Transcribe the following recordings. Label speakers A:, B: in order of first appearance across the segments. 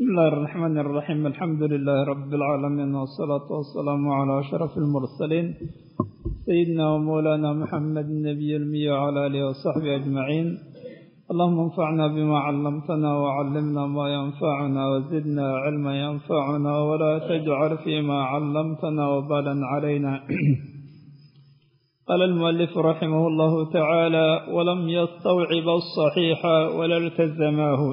A: بسم الله الرحمن الرحيم الحمد لله رب العالمين والصلاة والسلام على أشرف المرسلين سيدنا ومولانا محمد النبي المي وعلى آله وصحبه أجمعين اللهم انفعنا بما علمتنا وعلمنا ما ينفعنا وزدنا علما ينفعنا ولا تجعل فيما علمتنا وبالا علينا قال المؤلف رحمه الله تعالى ولم يستوعب الصحيح ولا التزماه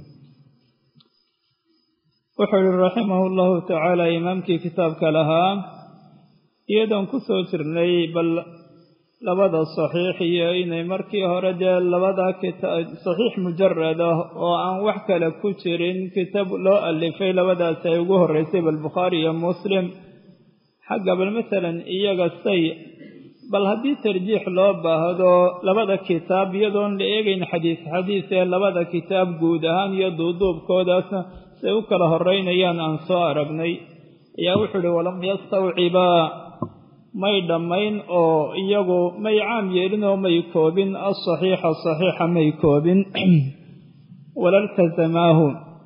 A: wuxuu yihi raximahu llahu tacaala imaamkii kitaabka lahaa iyadoon ku soo jirnay bal labada saxiix iyo inay markii hore dee labada saxiix mujarad ah oo aan wax kale ku jirin kitaab loo alifay labadaasi ay ugu horreysay bal bukhaari iyo muslim xagga bal masalan iyaga say bal haddii tarjiix loo baahdo labada kitaab iyadoon la eegayn xadiis xadiis ee labada kitaab guud ahaan iyo duuduubkoodaasna say u kala horeynayaan aan soo aragnay ayaa wuxuu ihi walam yastawcibaa may dhammayn oo iyagu may caam yeelin oo may koobin asaxiixa saxiixa may koobin walaltazamaahu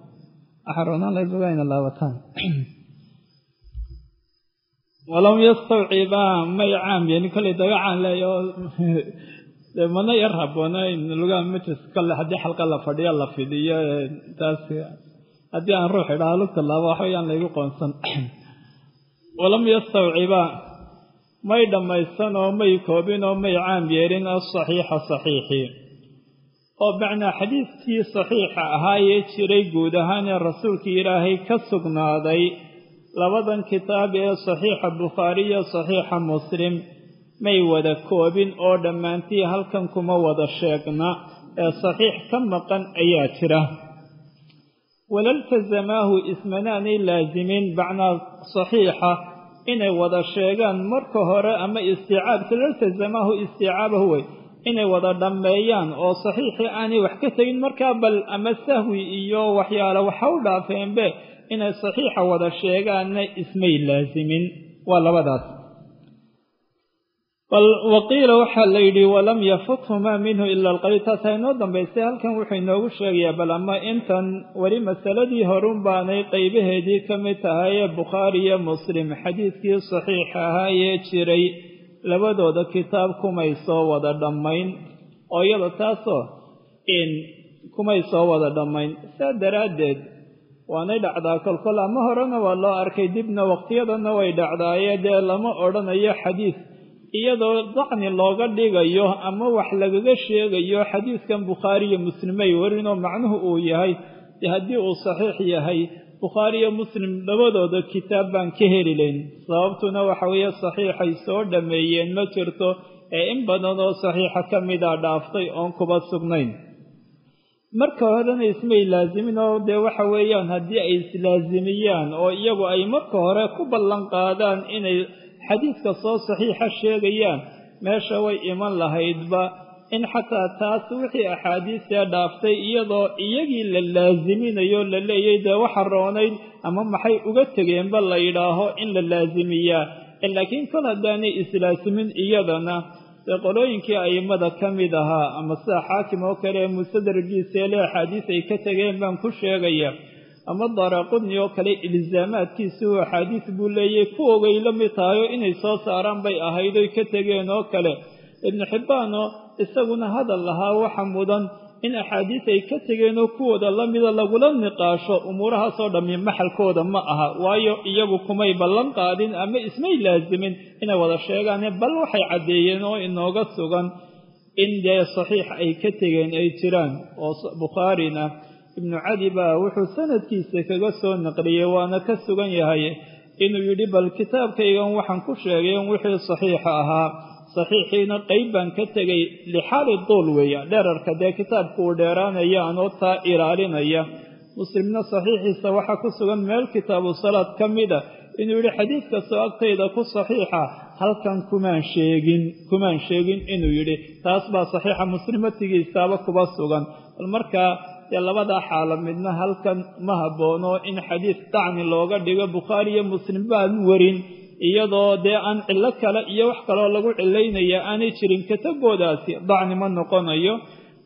A: walam yastawcibaa may caam yeelin kollay dagacaan leeya oo mana yar haboona in lugaha majlis kale haddii xalqa la fadhiyo la fidiyo taas haddii aan ruux idhaha lugta laaba waxbayaan laygu qoonsan walam yastawcibaa may dhammaysan oo may koobin oo may caam yeelin asaxiixa saxiixii oo macnaa xadiidkii saxiixa ahaayee jiray guud ahaan ee rasuulkii ilaahay ka sugnaaday labadan kitaab ee saxiixa bukhaari iyo saxiixa muslim may wada koobin oo dhammaantii halkan kuma wada sheegna ee saxiix ka maqan ayaa jira walaltazamaahu ismanaanay laasimin macnaa saxiixa inay wada sheegaan marka hore ama istiicaab laltazamaahu istiicaabahu wey inay wada dhammeeyaan oo saxiixii aanay wax ka tegin markaa bal ama sahwi iyo waxyaale waxa u dhaafeenbe inay saxiixa wada sheegaanna ismay laasimin waa labadaas bal waqiila waxaa la yidhi walam yafuthumaa minhu ila alqaliil taas ha inoo dambaysay halkan wuxuu inoogu sheegayaa bal ama intan weli masaladii horun baanay qaybaheedii ka mid tahay ee bukhaari iyo muslim xadiidkii saxiixa ahaayee jiray labadooda kitaab kumay soo wada dhammayn oo iyada taasoo in kumay soo wada dhammayn saa daraaddeed waanay dhacdaa kolkol ama horena waa loo arkay dibna waqtiyadana way dhacdaaye dee lama odhanayo xadiis iyadoo dacni looga dhigayo ama wax lagaga sheegayo xadiiskan bukhaari iyo muslimay warinoo macnuhu uu yahay dee haddii uu saxiix yahay bukhaari iyo muslim labadooda kitaab baan ka heli layn sababtuna waxa weeye saxiixay soo dhammeeyeen ma jirto ee in badan oo saxiixa ka mida dhaaftay oon kuba sugnayn marka horena ismay laasimin oo dee waxa weeyaan haddii ay islaasimiyaan oo iyagu ay marka hore ku ballan qaadaan inay xadiidka soo saxiixa sheegayaan meesha way iman lahaydba in xataa taas wixii axaadiisee dhaaftay iyadoo iyagii la laasiminayo la leeyay dee waxa roonayd ama maxay uga tegeenba la yidhaaho in la laasimiyaa laakiin kol haddaanay islaasimin iyadana dee qolooyinkii a'immada ka mid ahaa ama sida xaakim oo kale ee mustadragiiseele axaadiis ay ka tegeen baan ku sheegaya ama daaraaqudni oo kale ilzaamaadkiisi uu axaadiis buu leeyay kuwogay la mid tahayo inay soo saaraan bay ahayd oy ka tegeen oo kale ibnu xibbaanoo isaguna hadal lahaa waxa mudan in axaadiis ay ka tegeen oo kuwooda la mida lagula niqaasho umuurahaasoo dhammi maxalkooda ma aha waayo iyagu kumay ballan qaadin ama ismay laasimin inay wada sheegaane bal waxay caddeeyeen oo inooga sugan in dee saxiix ay ka tegeen ay jiraan oo bukhaarina ibnu cadi baa wuxuu sanadkiisa kaga soo naqliyey waana ka sugan yahay inuu yidhi bal kitaabkaygan waxaan ku sheegay in wixii saxiixa ahaa saxiixiina qayb baan ka tegay lixaali duul weeya dherarka dee kitaabku uu dheeraanaya anoo taa ilaalinaya muslimna saxiixiisa waxaa ku sugan meel kitaabu salaad ka mida inuu yidhi xadiid kastoo agtayda ku saxiixa halkan kumaan sheegin kumaan sheegin inuu yidhi taas baa saxiixa muslimatigiisaaba kuba sugan bal markaa dee labadaa xaalo midna halkan ma habboono in xadiis dacni looga dhigo bukhaari iyo muslim baan warin iyadoo dee aan cillo kale iyo wax kaloo lagu cilaynaya aanay jirin kataboodaasi dacni ma noqonayo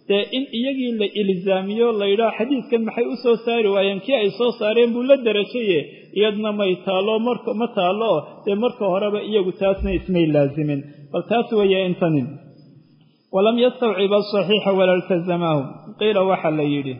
A: dee in iyagii la ilzaamiyo layidhaha xadiidkan maxay u soo saari waayeen kii ay soo saareen buu la darajaye iyadna may taalo marka ma taalo dee marka horeba iyagu taasna ismay laazimin bal taas weeye intanin walam yastawcib asaxiixa wala iltazamahu qiila waxaa la yidhi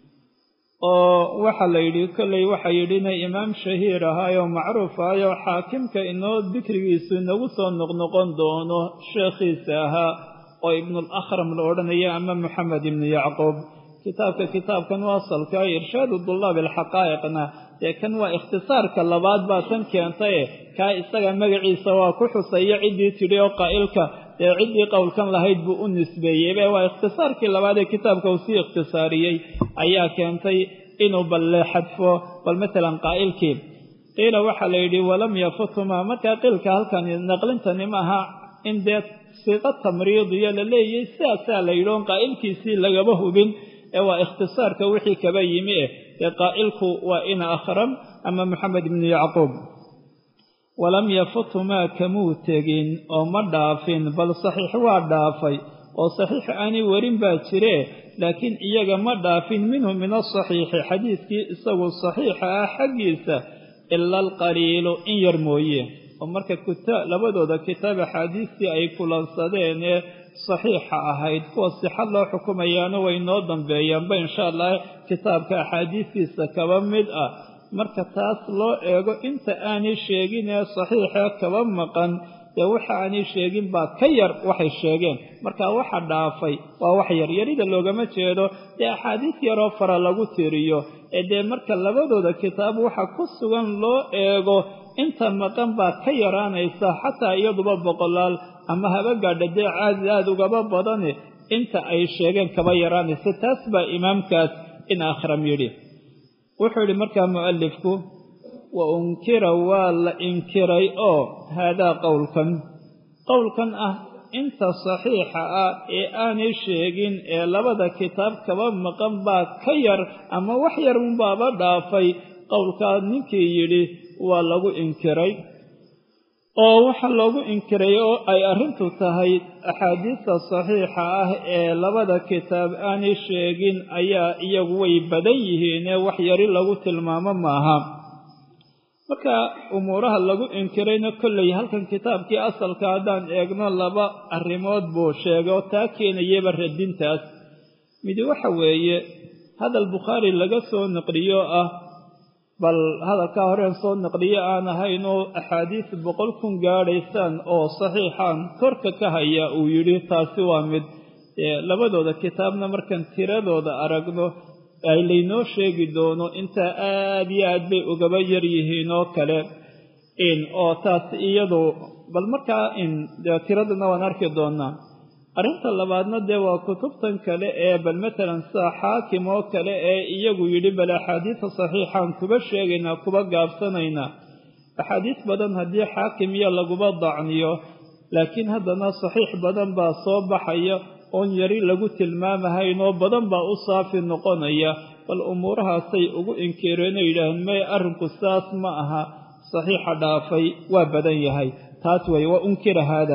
A: oo waxaa la yidhi kolley waxaa yidhi inay imaam shahiir ahaayoo macruuf ahayoo xaakimka inoo dikrigiisu inagu soo noqnoqon doono sheekhiisa ahaa oo ibnulakhram la odhanaya ama moxamed ibnu yacquub kitaabka kitaabkan u asalka irshaadu dulaab alxaqaa'iqna dee kan waa ikhtisaarka labaad baa tan keentaye kaa isaga magaciisa waa ku xusaya ciddii tidhi oo qaa'ilka dee ciddii qowlkan lahayd buu u nisbeeyeybe waa ikhtisaarkii labaad ee kitaabka uu sii ikhtisaariyey ayaa keentay inuu balle xadfo bal matalan qaa'ilkii qiila waxaa la yidhi walam yafuthuma markaa qiilka halkan naqlintani maaha in dee siiqo tamriidiyo la leeyahay sidaasaa la yidhi oon qaa'ilkiisii lagaba hubin ee waa ikhtisaarka wixii kaba yimi eh dee qaa'ilku waa ina akhram ama moxamed ibnu yacquub walam yafutumaa kamuu tegin oo ma dhaafin bal saxiix waa dhaafay oo saxiix aanay werin baa jire laakiin iyaga ma dhaafin minhu min asaxiixi xadiidkii isagu saxiixa ah xaggiisa ila alqaliilu in yar mooye oo marka labadooda kitaab axaadiistii ay kulansadeen ee saxiixa ahayd kuwa sixad loo xukumayaana way noo dambeeyaanba insha allah kitaabka axaadiistiisa kaba mid ah marka taas loo eego inta aanay sheegin ee saxiixa kaba maqan dee waxa aanay sheegin baa ka yar waxay sheegeen marka waxa dhaafay waa wax yar yarida loogama jeedo dee axaadiis yaroo fara lagu tiriyo ee dee marka labadooda kitaab waxa ku sugan loo eego inta maqan baa ka yaraanaysa xataa iyaduba boqolaal ama haba gaadha dee caadi aada ugaba badane inta ay sheegeen kaba yaraanaysa taas baa imaamkaas in akhram yidhi wuxuu yidhi markaa mu'alifku wa unkira waa la inkiray oo haadaa qowlkan qowlkan ah inta saxiixa ah ee aanay sheegin ee labada kitaab kaba maqan baa ka yar ama wax yar unbaaba dhaafay qowlkaa ninkii yidhi waa lagu inkiray oo waxaa loogu inkiray oo ay arrintu tahay axaadiista saxiixa ah ee labada kitaab aanay sheegin ayaa iyagu way badan yihiinee wax yari lagu tilmaamo maaha marka umuuraha lagu inkirayna kolley halkan kitaabkii asalka haddaan eegno laba arrimood buu sheegay oo taa keenayaba radintaas midi waxa weeye hadal bukhaari laga soo naqliyo ah bal hadalkaa horeen soo naqliyo aan ahayn oo axaadiis boqol kun gaadhaysaan oo saxiixaan korka ka haya uu yidhi taasi waa mid labadooda kitaabna markaan tiradooda aragno ay laynoo sheegi doono intaa aada iyo aad bay ugaba yar yihiin oo kale in oo taas iyadu bal markaa in dee tiradana waan arki doonaa arrinta labaadna dee waa kutubtan kale ee bal matalan sida xaakim oo kale ee iyagu yidhi bal axaadiisa saxiixaan kuba sheegaynaa kuba gaabsanaynaa axaadiis badan haddii xaakim iyo laguba dacniyo laakiin haddana saxiix badan baa soo baxaya oon yari lagu tilmaamahayn oo badan baa u saafi noqonaya bal umuurahaasay ugu inkireenoo yidhaaheen may arrinku saas ma aha saxiixa dhaafay waa badan yahay taas weeye waa unkira haada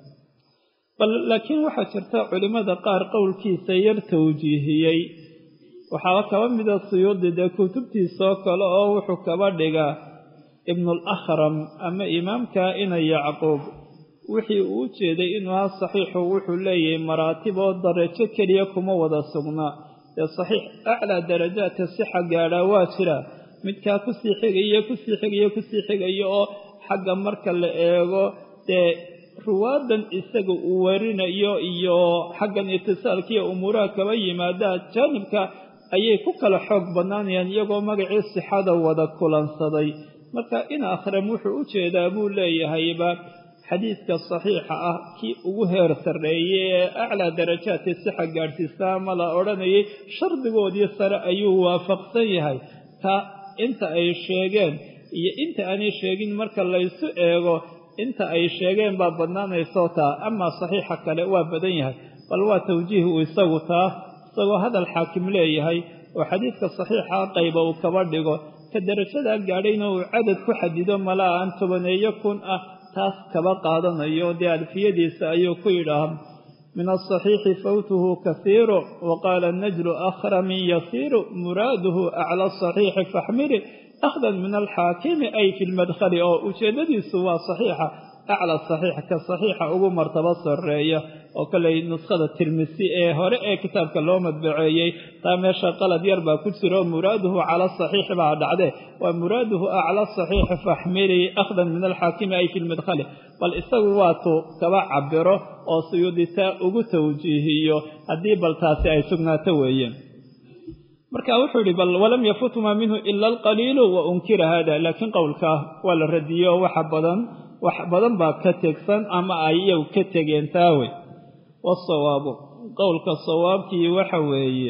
A: bal laakiin waxaa jirta culimmada qaar qowlkiisa yar tawjiihiyey waxaaba kaba mida suyuudi dee kutubtiisoo kale oo wuxuu kaba dhigaa ibnuulakhram ama imaamka ina yacquub wixii uu u jeeday inuu ha saxiixu wuxuu leeyahay maraatib oo darajo keliya kuma wada sugnaa dee saxiix aclaa darajaadka sixa gaadhaa waa jira midkaa kusii xigaya kusii xigaya kusii xigaya oo xagga marka la eego dee ruwaadan isaga uu warinayo iyo xaggan itisaalkiiyo umuuraha kaba yimaadaa jaanibka ayay ku kala xoog bannaanayaan iyagoo magacii sixada wada kulansaday marka in akhram wuxuu u jeedaa buu leeyahayba xadiidka saxiixa ah kii ugu heer sarreeyey ee aclaa darajaadkii sixa gaadhsiistaa ama la odhanayay shardigoodii sare ayuu waafaqsan yahay ka inta ay sheegeen iyo inta aanay sheegin marka laysu eego inta ay sheegeen baa badnaanaysoo taa amaa saxiixa kale waa badan yahay bal waa tawjiih uu isagu taa isagoo hadal xaakim leeyahay oo xadiidka saxiixa qayba uu kaba dhigo ka darajadaa gaadhayna uu cadad ku xadido malaa aan tobaneeyo kun ah taas kaba qaadanayo dee alfiyadiisa ayuu ku yidhaah min asaxiixi fawtuhu kasiiru waqaala najlu akhramin yasiiru muraaduhu acla asaxiixi faxmili akhdan min alxaakimi ay fi lmadkhali oo ujeeddadiisu waa saxiixa acla saxiix ka saxiixa ugu martabo sarreeya oo kaley nuskhada tirmisi ee hore ee kitaabka loo madbaceeyey taa meesha qalad yar baa ku jiro muraaduhu cala saxiixi baa dhacde waa muraaduhu acla saxiixi faxmili akhdan min alxaakimi ay fi lmadkhali bal isagu waatu kaba cabiro oo suyuuditaa ugu tawjiihiyo haddii bal taasi ay sugnaato weeye marka wuxuu yihi bal walam yafutma minhu ila alqaliilu wa unkira hada laakiin qowlkaa waa la radiyey oo waxa badan wax badan baa ka tegsan ama ay iyagu ka tegeen taawe wasawaabu qowlka sawaabkii waxa weeye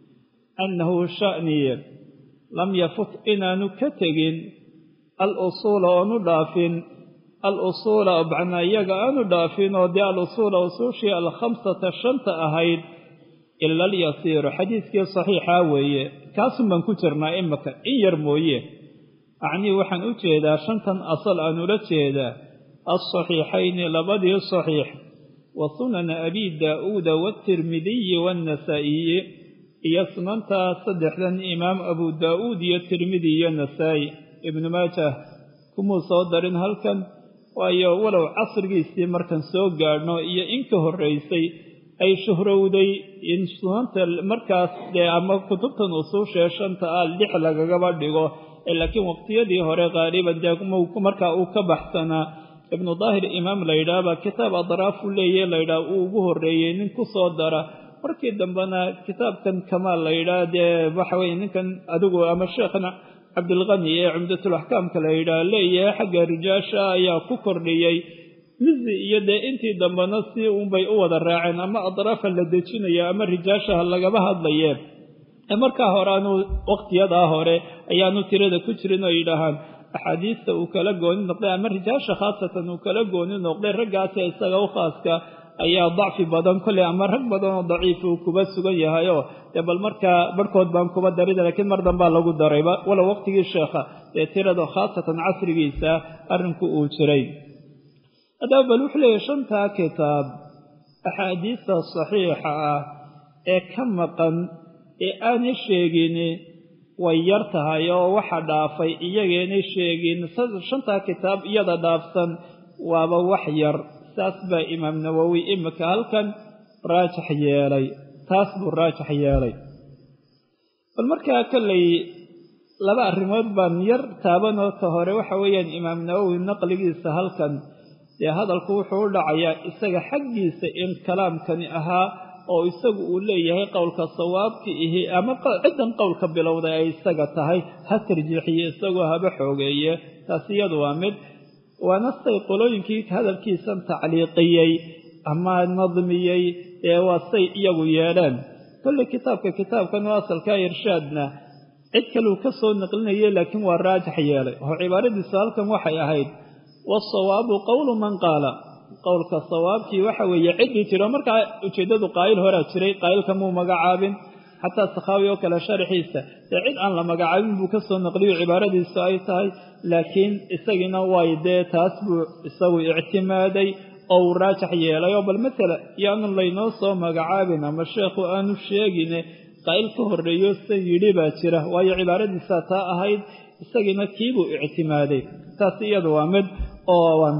A: annahu sha'niye lam yafut inaanu ka tegin al usuula oonu dhaafin al usuula macnaa iyaga aanu dhaafin oo dee al usuula usuushii alkhamsata shanta ahayd ila alyasiiru xadiiskii saxiixaa weeye kaasun baan ku jirnaa imika in yar mooye acnii waxaan u jeedaa shantan asal aan ula jeedaa alsaxiixayni labadii saxiix wa sunana abi daa'uuda waatirmidiyi waannasaa'iyi iyo sunantaa saddexdan imaam abu daa'uud iyo tirmidi iyo nasaa'i ibnu maajah kumuu soo darin halkan waayo walow casrigiisii markan soo gaadhno iyo in ka horraysay ay shuhrowday in sunanta markaas dee ama kutubtan usuushee shanta ah lix lagagaba dhigo laakiin waqtiyadii hore qaaliban dee markaa uu ka baxsanaa ibnu daahir imaam laydhaahbaa kitaab adraafu leeyahe laydhaah uu ugu horreeyey nin ku soo dara markii dambena kitaabkan kamaal laydhaah dee waxa weye ninkan adigu ama sheekhna cabdilqani ee cumdatulaxkaamka laydhaah leeyahay xagga rijaasha ayaa ku kordhiyey mizi iyo dee intii dambena si unbay u wada raaceen ama adraafa la dejinaya ama rijaashaha lagaba hadlaye markaa hore aanu waqtiyadaa hore ayaanu tirada ku jirin oo yidhaahaan axaadiista uu kala gooni noqday ama rijaasha khaasatan uu kala gooni noqday raggaasi isaga u khaaska ayaa dacfi badan kolley ama rag badan oo daciif uu kuba sugan yahayoo dee bal markaa barhkood baan kuba darida laakiin mar dambaa lagu darayba walow waqtigii sheekha dee tirada khaasatan casrigiisa arrinku uu jiray haddaba bal wuxuu leeyahy shantaa kitaab axaadiista saxiixa ah ee ka maqan ee aanay sheegin way yar tahay oo waxa dhaafay iyageynay sheegin shantaa kitaab iyada dhaafsan waaba wax yar saas baa imaam nawowi imika halkan raajax yeelay taas buu raajax yeelay bal markaa kolley laba arrimood baan yar taabanoo ka hore waxa weeyaan imaam nawowi naqligiisa halkan dee hadalku wuxuu u dhacayaa isaga xaggiisa in kalaamkani ahaa oo isagu uu leeyahay qowlka sawaabka ihi ama ciddan qowlka bilowday ay isaga tahay ha tarjiixiye isagoo haba xoogeeye taas iyadu waa mid waana say qolooyinkii hadalkiisan tacliiqiyey ama nadmiyey ee waa say iyagu yeedheen kolley kitaabka kitaabkan oo asalka irshaadna cid kaleu ka soo naqlinayay laakiin waa raajax yeelay oo cibaaradiisu halkan waxay ahayd wasawaabu qowlu man qaala qowlka sawaabkii waxa weeye ciddii jiro markaa ujeeddadu qaayil horaa jiray qaayilka muu magacaabin xataa sakhaawi oo kale sharaxiisa dee cid aan la magacaabin buu ka soo naqliyo cibaaradiisu ay tahay laakiin isagiina way dee taas buu isagu ictimaaday oo uu raajax yeelay oo bal matala yaanu laynoo soo magacaabin ama sheekhu aanu sheegine qaa'il ka horreeyo san yidhi baa jira waayo cibaaradiisaa taa ahayd isagiina kiibuu ictimaaday taas iyadu waa mid ooan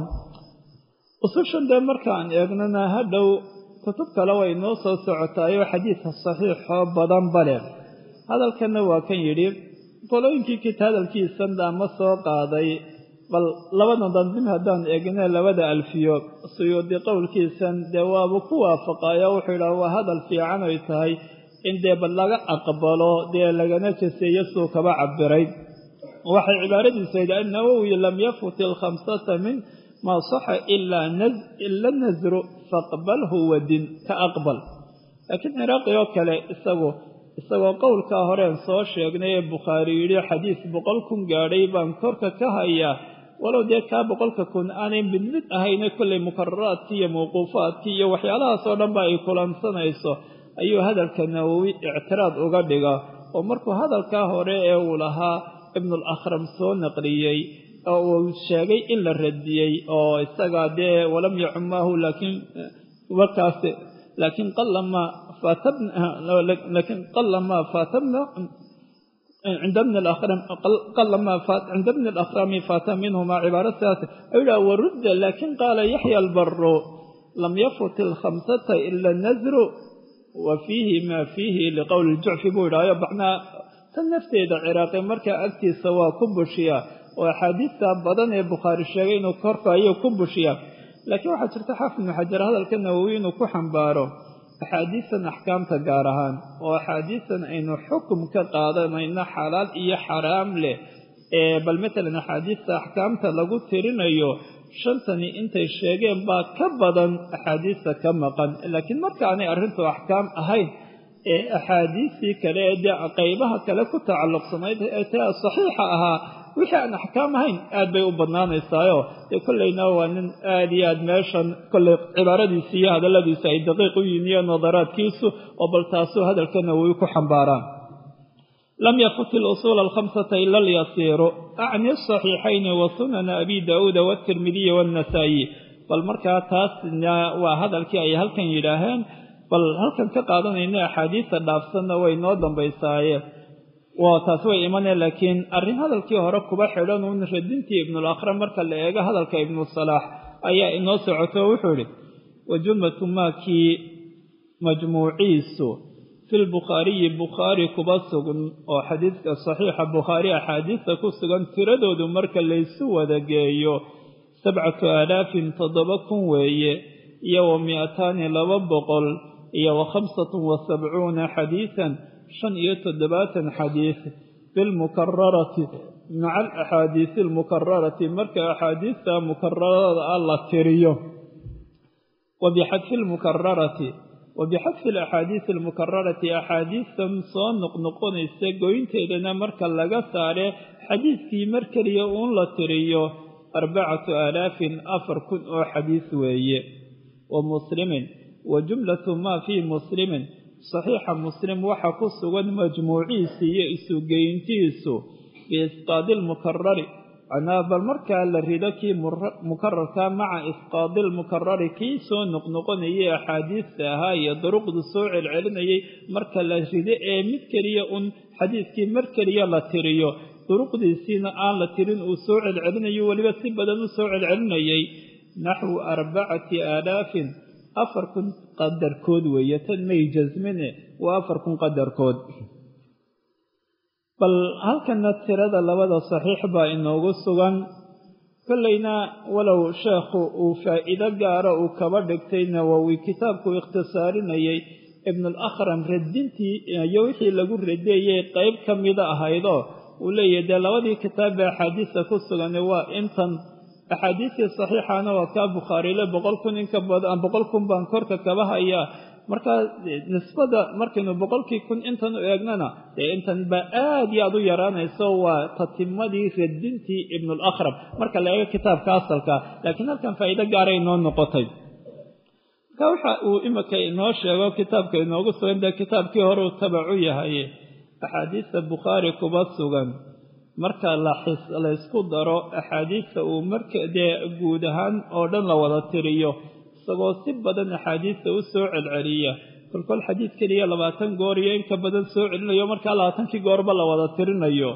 A: usushan dee markaan eegnana hadhow kutub kale way noo soo socotaayoo xadiidka saxiixoo badan bale hadalkanna waa kan yidhi qolooyinkii kit hadalkiisan ama soo qaaday bal labada dandim haddaan eegna labada alfiyo suyuudi qowlkiisan dee waaba ku waafaqayo wuxuu yidhaha waa hadal fiican ay tahay in dee bal laga aqbalo dee lagana jaseeyo suu kaba cabiray waxay cibaaradiisu ahayd annawowi lam yafut ilkhamsata min maa saxa ila nasru faqbalhu wadin ka aqbal laakiin ciraaqi oo kale isagu isagoo qowlkaa horeen soo sheegnay ee bukhaari yidhi xadiis boqol kun gaadhay baan korka ka hayaa walow dee kaa boqolka kun aanay mid mid ahayne kollay mukararaadkii iyo mawquufaadkii iyo waxyaalahaasoo dhanba ay kulansanayso ayuu hadalka nawowi ictiraad uga dhiga oo markuu hadalkaa hore ee uu lahaa ibnulakhram soo naqliyey oo uu sheegay in la radiyey oo isaga dee walam yacumaahu laakiin warkaas laakiin qalama laakiin qalama faatabna cinda bni alakram qalama cinda bni alakrami faata minhuma cibaaro sidaas ayuu yidhaha warudda laakiin qaala yaxya albaru lam yafut ilkhamsata ila nasru wa fiihi maa fiihi liqowli ljucfi buu yidhahayo macnaa tan nafteeda ciraaqi markaa agtiisa waa ku bushiyaa oo axaadiista badan ee bukhaari sheegay inuu korka ayuu ku bushiyaa laakiin waxaa jirta xaafid ibnu xajar hadalka nawowi inuu ku xambaaro axaadiistan axkaamta gaar ahaan oo axaadiistan aynu xukum ka qaadanayno xalaal iyo xaraam leh ee bal matalan axaadiista axkaamta lagu tirinayo shantani intay sheegeen baa ka badan axaadiista ka maqan laakiin markaanay arrintu axkaam ahayn ee axaadiistii kale ee dee qaybaha kale ku tacalluqsanayd ee taa saxiixa ahaa wixii aan axkaam ahayn aad bay u badnaanaysaayo dee kollayna waa nin aad iyo aad meeshan kollay cibaaradiisi iyo hadalladiisa ay daqiiq u yihin iyo nadaraadkiisu oo bal taasuu hadalka nawowi ku xambaaraan lam yafut ilusuula alkhamsata ila alyasiiru acni asaxiixayni wa sunana abi daauuda waatirmidiyi waannasaa'i bal markaa taasna waa hadalkii ay halkan yidhaaheen bal halkan ka qaadanayna axaadiista dhaafsanna way noo dambaysaaye waa taas way imaneen laakiin arrin hadalkii hore kuba xidhan uun radintii ibnulakram marka la eego hadalka ibnu salaax ayaa inoo socoto wuxuu idhi wa jumlatu maakii majmuuciisu fi lbukhaariyi bukhaari kuba sugan oo xadiidka saxiixa bukhaari axaadiista ku sugan tiradoodu marka laysu wada geeyo sabcatu aalaafin toddoba kun weeye iyo wa mi'ataani laba boqol iyo wa khamsatun wa sabcuuna xadiisan shan iyo toddobaatan xadiis bilmukararati maca alaxaadiisi almukararati marka axaadiista mukararada ah la tiriyo wa bixadfi lmukararati wa bixadfi alaxaadiisi almukararati axaadiistan soo noqnoqonaysa goynteedana marka laga saare xadiiskii mar keliya uun la tiriyo arbacatu aalaafin afar kun oo xadiis weeye wa muslimin wa jumlatu maa fii muslimin saxiixa muslim waxaa ku sugan majmuuciisi iyo isugeyntiisu biisqaadi lmukarari macnaa bal markaa la rido kii mukararka maca isqaadi lmukarari kii soo noqnoqonayay axaadiista ahaa iyo duruqdu soo celcelinayay marka la rido ee mid keliya un xadiiskii mar keliya la tiriyo duruqdiisiina aan la tirin uu soo celcelinayo weliba si badan u soo celcelinayay naxwu arbacati aalaafin afar kun qadarkood weeye tan may jasmine waa afar kun qadarkood bal halkana tirada labada saxiix baa inoogu sugan kollayna walow sheekhu uu faa'iido gaara uu kaba dhigtay nawowi kitaabku ikhtisaarinayay ibnulakram radintii iyo wixii lagu radeeyey qayb ka mida ahaydoo uu leeyahay dee labadii kitaab bee axaadiista ku sugan waa intan axaadiistii saxiixana waa kaa bukhaariile boqol kun inka badan boqol kun baan korka kaba hayaa markaa nisbada markaynu boqolkii kun intan u eegnana dee intan baa aad iyo aad u yaraanayso waa tatimadii radintii ibnulakram marka la eego kitaabka asalka laakiin halkan faa'iido gaaray inoo noqotay marka waxa uu imika inoo sheego kitaabka inoogu sugan dee kitaabkii hore uu tabacu yahay axaadiista bukhaari kuba sugan marka laysku daro axaadiista uu marka dee guud ahaan oo dhan la wada tiriyo isagoo si badan axaadiista u soo celceliya kolkol xadiid keliya labaatan goor iyo inka badan soo celinayo markaa labaatankii goorba la wada tirinayo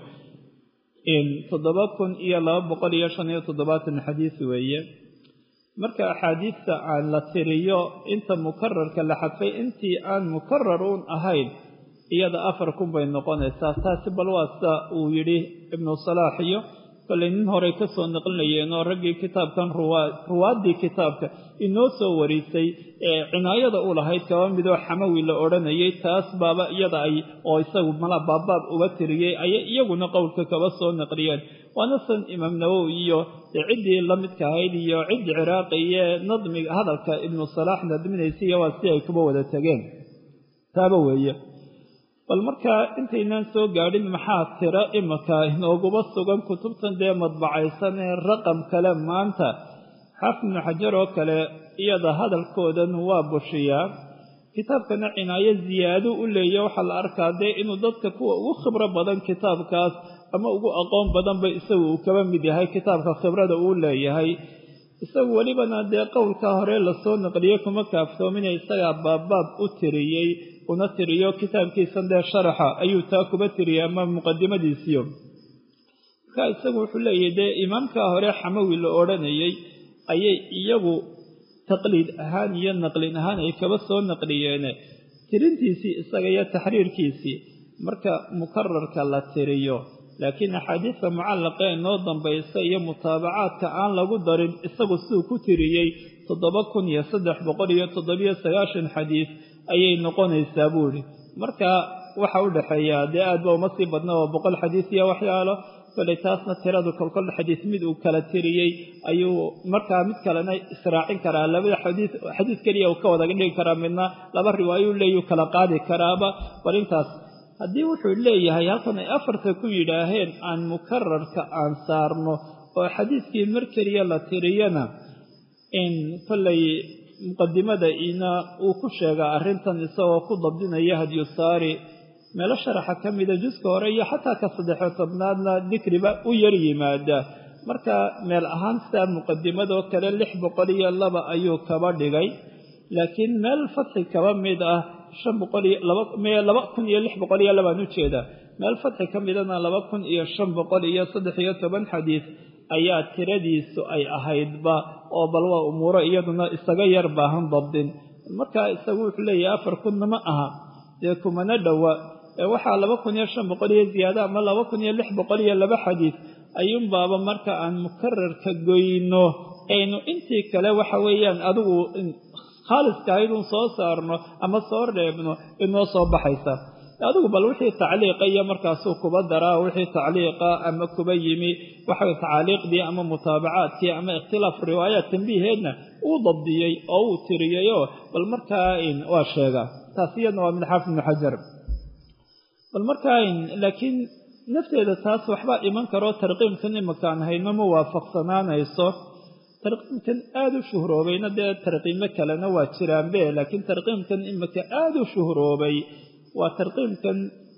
A: toddoba kun iyo laba boqol iyo shan iyo toddobaatan xadiis weeye marka axaadiista aan la tiriyo inta mukararka la xadfay intii aan mukarar uun ahayn iyada afar kun bay noqonaysaa taasi bal waa sida uu yidhi ibnu salaax iyo kollay nin horey ka soo naqlinayeen oo raggii kitaabkan ruwaaddii kitaabka inoo soo warisay ee cinaayada u lahayd kaba midoo xamawi la odhanayay taas baaba iyada ay oo isagu mala baabbaab uga tiriyey ayay iyaguna qowlka kaba soo naqliyeen waana san imaam nawowi iyo ciddii la midka ahayd iyo ciddii ciraaqi iyo nadmiga hadalka ibnu salaax nadminaysiiyo waa si ay kuba wada tegeen taaba weeye bal markaa intaynaan soo gaadhin maxaa tiro imika inooguba sugan kutubtan dee madbacaysan ee raqam kale maanta xaafid ibnu xajar oo kale iyada hadalkoodan waa bushiyaa kitaabkana cinaayo ziyaado u leeya waxaa la arkaa dee inuu dadka kuwa ugu khibro badan kitaabkaas ama ugu aqoon badanba isagu uu kaba mid yahay kitaabka khibrada uu leeyahay isagu welibana dee qowlkaa hore lasoo naqliyey kuma kaaftoomina isagaa baabbaab u tiriyey una tiriyo kitaabkiisan dee sharaxa ayuu taa kuba tiriyey ama muqadimadiisiyo markaa isagu wuxuu leeyahy dee imaamkaa hore xamawi la odhanayey ayay iyagu taqliid ahaan iyo naqlin ahaan ay kaba soo naqliyeene tirintiisii isaga iyo taxriirkiisii marka mukararka la tiriyo laakiin axaadiista mucallaqa ee noo dambaysa iyo mutaabacaadka aan lagu darin isagu siduu ku tiriyey toddoba kun iyo saddex boqol iyo toddobiyo sagaashan xadiis ayay noqonaysaa buu idhi marka waxa u dhexeeya dee aad ba uma sii badna oo boqol xadiis iyo waxyaalo koley taasna tiradu kolkol xadiis mid uu kala tiriyey ayuu markaa mid kalena israacin karaa labada xadiis xadiis keliya uu ka wada dhigi karaa midna laba riwaayo leeyuu kala qaadi karaaba bal intaas haddii wuxuu leeyahay halkan ay afarta ku yidhaaheen aan mukararka aan saarno oo xadiiskii mar keliya la tiriyana in kollay muqadimada ina uu ku sheegaa arrintan isagoo ku dabdinaya hadyusaari meelo sharaxa ka mida juska hore iyo xataa ka saddexo tobnaadna dikriba u yar yimaada marka meel ahaan sidaa muqadimadoo kale lix boqol iyo laba ayuu kaba dhigay laakiin meel fadxi kaba mid ah shan boqol iyo laba laba kun iyo lix boqol iyo labaan ujeedaa meel fadxi ka midana laba kun iyo shan boqol iyo saddex iyo toban xadiis ayaa tiradiisu ay ahaydba oo bal waa umuuro iyaduna isaga yar baahan dabdin marka isagu wuxuu leeyahay afar kunna ma aha dee kumana dhowa waxaa laba kun iyo shan boqol iyo ziyaada ama laba kun iyo lix boqol iyo laba xadiis ayuunbaaba marka aan mukararka goyno aynu intii kale waxa weeyaan adigu khaaliska ahaydun soo saarno ama soo reebno inoo soo baxaysa adigu bal wixii tacliiqa iyo markaasuu kuba daraa wixii tacliiqa ama kuba yimi waxa tacaaliiqdii ama mutaabacaadkii ama ikhtilaaf riwaayaat tambiiheedna uu dabdiyey oo uu tiriyeyoo bal markaa waa sheegaa taas iyadna waa min xaafid ibnu xajar bal markaa laakiin nafteeda taas waxbaa iman karoo tarqiimkan imakaan hayno ma waafaqsanaanayso tarqiimkan aada u shuhroobayna dee tarqiimo kalena waa jiraanbe laakiin tarqiimkan imika aada u shuhroobay waa tarqiimkan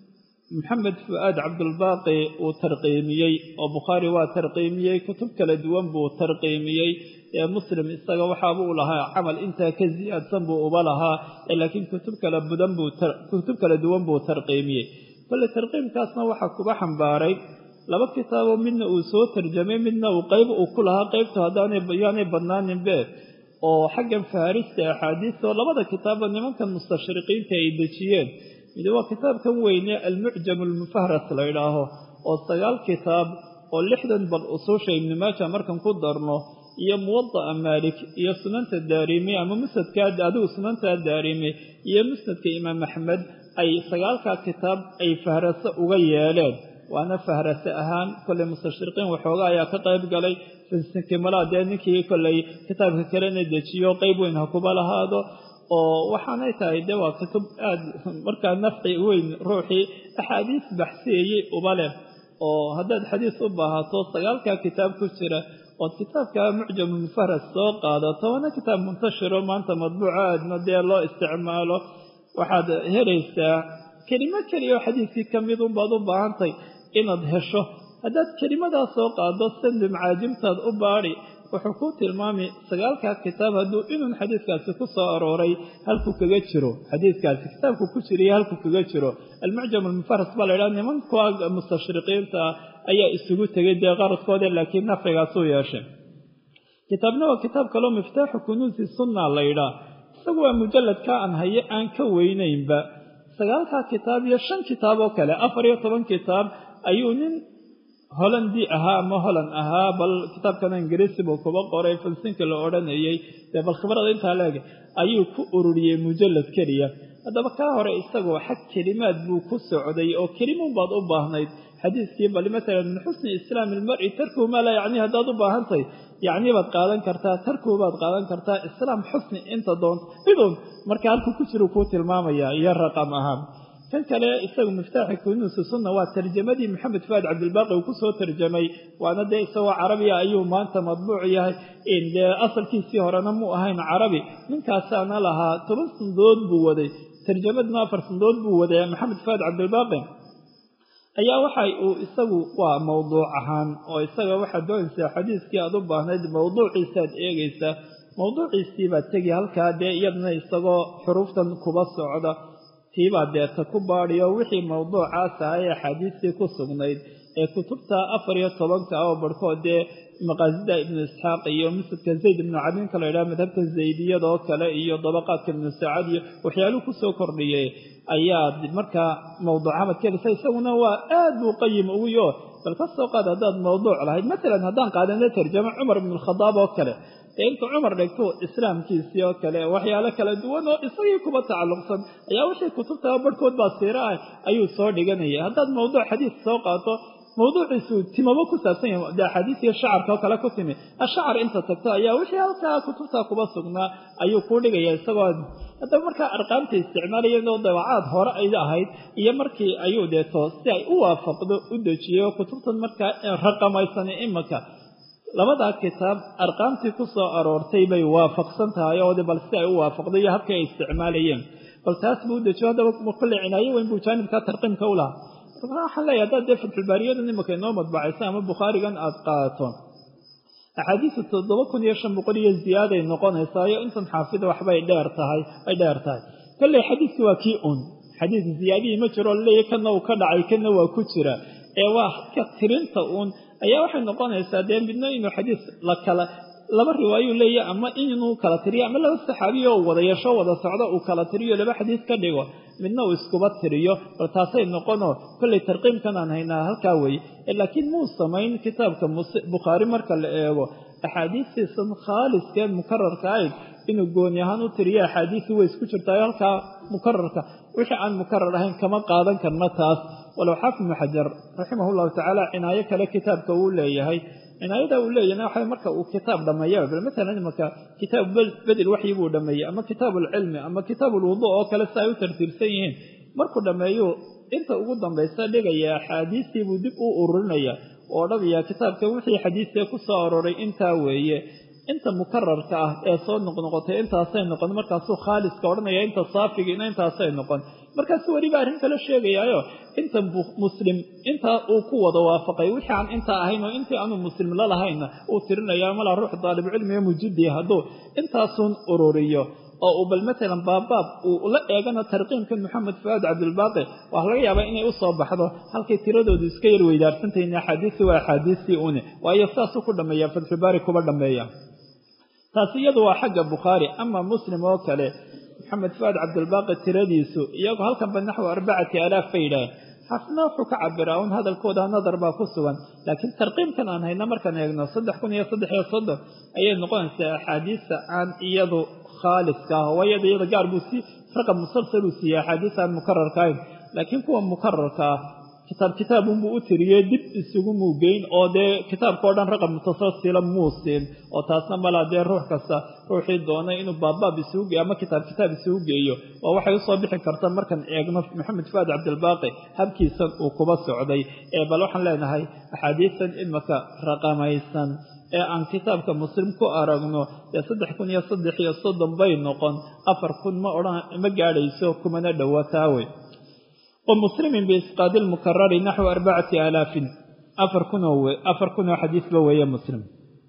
A: maxamed fu'aad cabdulbaaqi uu tarqiimiyey oo bukhaari waa tarqiimiyey kutub kala duwan buu tarqiimiyey ee muslim isaga waxaaba u lahaa camal intaa ka siyaadsan buu uba lahaa laakiin kutub kala budan buu kutub kala duwan buu tarqiimiyey kolle tarqiimkaasna waxaa kuba xambaaray laba kitaaboo midna uu soo tarjamay midna uu qayb uu ku lahaa qaybtu haddaanyaanay badnaaninbe oo xaggan faharista axaadiista oo labada kitaabba nimankan mustashriqiinta ay dejiyeen mid waa kitaabkan weyne almucjam almufahras la ydhaaho oo sagaal kitaab oo lixdan bal usuusha ibni maaja markan ku darno iyo muwada'a maalik iyo sunanta daarimi ama musnadka adigu sunanta daarimi iyo musnadka imaam axmed ay sagaalkaa kitaab ay fahraso uga yeeleen waana fahrase ahaan kolley mustashriqiin waxooga ayaa ka qayb galay kimalaha dee ninkii kolley kitaabka kalena dejiyo qayb weyn ha kuba lahaado oo waxaanay tahay dee waa kutub aada markaa nafci weyn ruuxii axaadiis baxsiyeyey uba leh oo haddaad xadiis u baahato sagaalkaa kitaab ku jira ood kitaabka mucjamulmufahras soo qaadato waana kitaab muntashiro maanta madbuuca aadna dee loo isticmaalo waxaad helaysaa kelimo keliya oo xadiiskii ka mid unbaad u baahantay inaad hesho haddaad kelimadaa soo qaado sandi macaajimtaad u baadhi wuxuu ku tilmaami sagaalkaa kitaab hadduu inun xadiiskaasi ku soo arooray halkuu kaga jiro xadiiskaasi kitaabku ku jiriyo halkuu kaga jiro almucjam almufaras baa la ydhaha nimanka mustashriqiinta ayaa isugu tegay dee qaradkooda laakiin nafcigaasuu yeeshay kitaabna waa kitaab kaloo miftaaxu kunuusi sunna la ydhaa isagu waa mujalladka aan haye aan ka weynaynba sagaalkaa kitaab iyo shan kitaab oo kale afar iyo toban kitaab ayuu nin hollandi ahaa ama holland ahaa bal kitaabkana ingiriisi buu kuba qoray falsinka la odhanayey dee bal khibrada intaa leeg ayuu ku ururiyey mujallad keliya haddaba kaa hore isagoo xag kelimaad buu ku socday oo kelimuun baad u baahnayd xadiiskii bal matalan min xusni islaami ilmari tarkuhu maa laa yacni haddaad u baahantahay yacni baad qaadan kartaa tarkuhu baad qaadan kartaa islaam xusni inta doonto midun marka halkuu ku jiru kuu tilmaamaya iyo raqam ahaan kan kale isagu miftaaxi kunuusi sunna waa tarjamadii maxamed fuaad cabdilbaaqi uu kusoo tarjamay waana dee isagoo carabiya ayuu maanta madbuuc yahay dee asalkiisii horena mu ahayn carabi ninkaasaana lahaa toban sandood buu waday tarjamadna afar sandood buu waday maxamed fuaad cabdilbaaqi ayaa waxa uu isagu waa mawduuc ahaan oo isaga waxaad doonaysaa xadiiskii aad u baahnayd mawduuciisaad eegaysaa mawduuciisii baad tegi halkaa dee iyadana isagoo xuruuftan kuba socda tiibaa deeta ku baadiyo wixii mawduucaas aha ee axaadiistii ku sugnayd ee kutubta afar iyo tobanka oo barhkood dee maqaasida ibnu isxaaq iyo musnadka zayd ibnu cabinka la yidhaha madhabka zaydiyadoo kale iyo dabaqaadka ibnu saacad iyo waxyaaluhu kusoo kordhiyay ayaad markaa mawduucamad kelisa isaguna waa aad buu qayim uguyo bal ka soo qaad haddaad mawduuc lahayd matalan haddaan qaadana tarjamo cumar ibnu alkhadaab oo kale ee intuu cumar dhigto islaamkiisii oo kale waxyaalo kala duwan oo isagii kuba tacalluqsan ayaa wixii kutubta barhkood baa siira ah ayuu soo dhiganaya haddaad mawduuc xadiis soo qaato mawduuciisu timabo ku saabsan yahay de axaadiisiyo shacarka oo kale ku timi ashacar inta tagto ayaa wixii halkaa kutubta kuba sugnaa ayuu kuu dhigaya isagoo haddaba markaa arqaamta isticmaalayeen oo dabacaad hore ay ahayd iyo markii ayuu deeto si ay u waafaqdo u dejiyo kutubtan markaa raqamaysan imanka labadaa kitaab arqaamtii ku soo aroortay bay waafaqsan tahay oo bal si ay u waafaqdo iyo habkii ay isticmaalayeen bal taas buu u dejiyo haddaba kulle cinaayo weyn buu jaanibkaa tarqiimka u lahaa waxaan leeyahay haddaad dee fatxulbaariyadan imaka inoo madbacaysa ama bukhaarigan aada qaadato axaadiisu toddoba kun iyo shan boqol iyo ziyaaday noqonaysaa iyo intan xaafida waxbay dheer tahay ay dheer tahay kolley xadiiski waa kii un xadiis ziyaadihii ma jiro leeya kana uu ka dhacay kana waa ku jira ee waa halka tirinta uun ayaa waxay noqonaysaa dee midna inuu xadiis la kala laba riwaayuu leeyahy ama inuu kala tiriyo ama laba saxaabiyo oo wada yeesho wada socdo uu kala tiriyo laba xadiis ka dhigo midna uu iskuba tiriyo bal taasay noqonoo kolley tarqiimkan aan haynaa halkaa weeye laakiin muu samayn kitaabka bukhaari marka la eego axaadiistiisan khaaliskeen mukararka ahayd inuu gooni ahaan u tiriyo axaadiisii way isku jirtaayo halkaa mukararka wixii aan mukarar ahayn kama qaadan karno taas walow xaafid ibnu xajar raximah llahu tacaala cinaayo kale kitaabka uu leeyahay cinaayada uu leeyahna waxa marka uu kitaab dhameeya bal matalan imaka kitaab bedel waxyi buu dhameeyey ama kitaab alcilmi ama kitaab alwudu oo kale si ay u tartiibsan yihiin markuu dhameeyo inta ugu dambaysa dhigaya axaadiistii buu dib u ururinaya oo dhabaya kitaabka wixii xadiisee ku soo aroray intaa weeye inta mukararka ah ee soo noqnoqotay intaasay noqon markaasuu khaaliska odhanaya inta saafigiina intaasay noqon markaasu weliba arrin kale sheegayaayo inta muslim intaa uu ku wada waafaqay wixii aan intaa ahayn oo intii aanu muslim la lahaynna uu tirinaya malaa ruux daalibcilmiga mujidi hadduu intaasuun ururiyo oo uu bal matalan baabaab uu la eegana tarqiimkan maxamed fuaad cabdilbaaqi waxaa laga yaabaa inay u soo baxdo halkay tiradoodu iska yar weydaarsantahin axaadiisi waa axaadiistii une waayo saasuu ku dhameeya fatxubaari kuba dhameeya taasi iyadu waa xagga bukhaari ama muslim oo kale maxamed fuaad cabdilbaaqi tiradiisu iyagoo halkanba naxwi arbacati alaaf bay yidhaaheen xafna wuxuu ka cabiraa un hadalkooda nadar baa ku sugan laakiin tarqiimkan aan hayna markaan eegno saddex kun iyo saddex iyo soddon ayay noqonaysaa axaadiista aan iyadu khaaliska ah wayada iyada gaar buu si raqab musalsal uu siiyey axaadiis aan mukararka ahayn laakiin kuwa mukararka ah kitaab kitaabunbuu u tiriyey dib isugu muugeyn oo dee kitaabkao dhan raqab mutasalsila muu siin oo taasna malaa dee ruux kasta ruuxii doonay inuu baabbaab isugu geeyo ama kitaab kitaab isugu geeyo waa waxay usoo bixi karta markaan eegno maxamed fuaad cabdilbaaqi habkiisan uu kuba socday ee bal waxaan leenahay axaadiistan imaka raqamaysan ee aan kitaabka muslim ku aragno dee saddex kun iyo saddex iyo soddon bay noqon afar kun ma odhan ma gaadhayso kumana dhowataawe wamuslimin biisqaadi lmukarari naxwi arbacati aalaafin afar kunoo afar kunoo xadiisba weeye muslim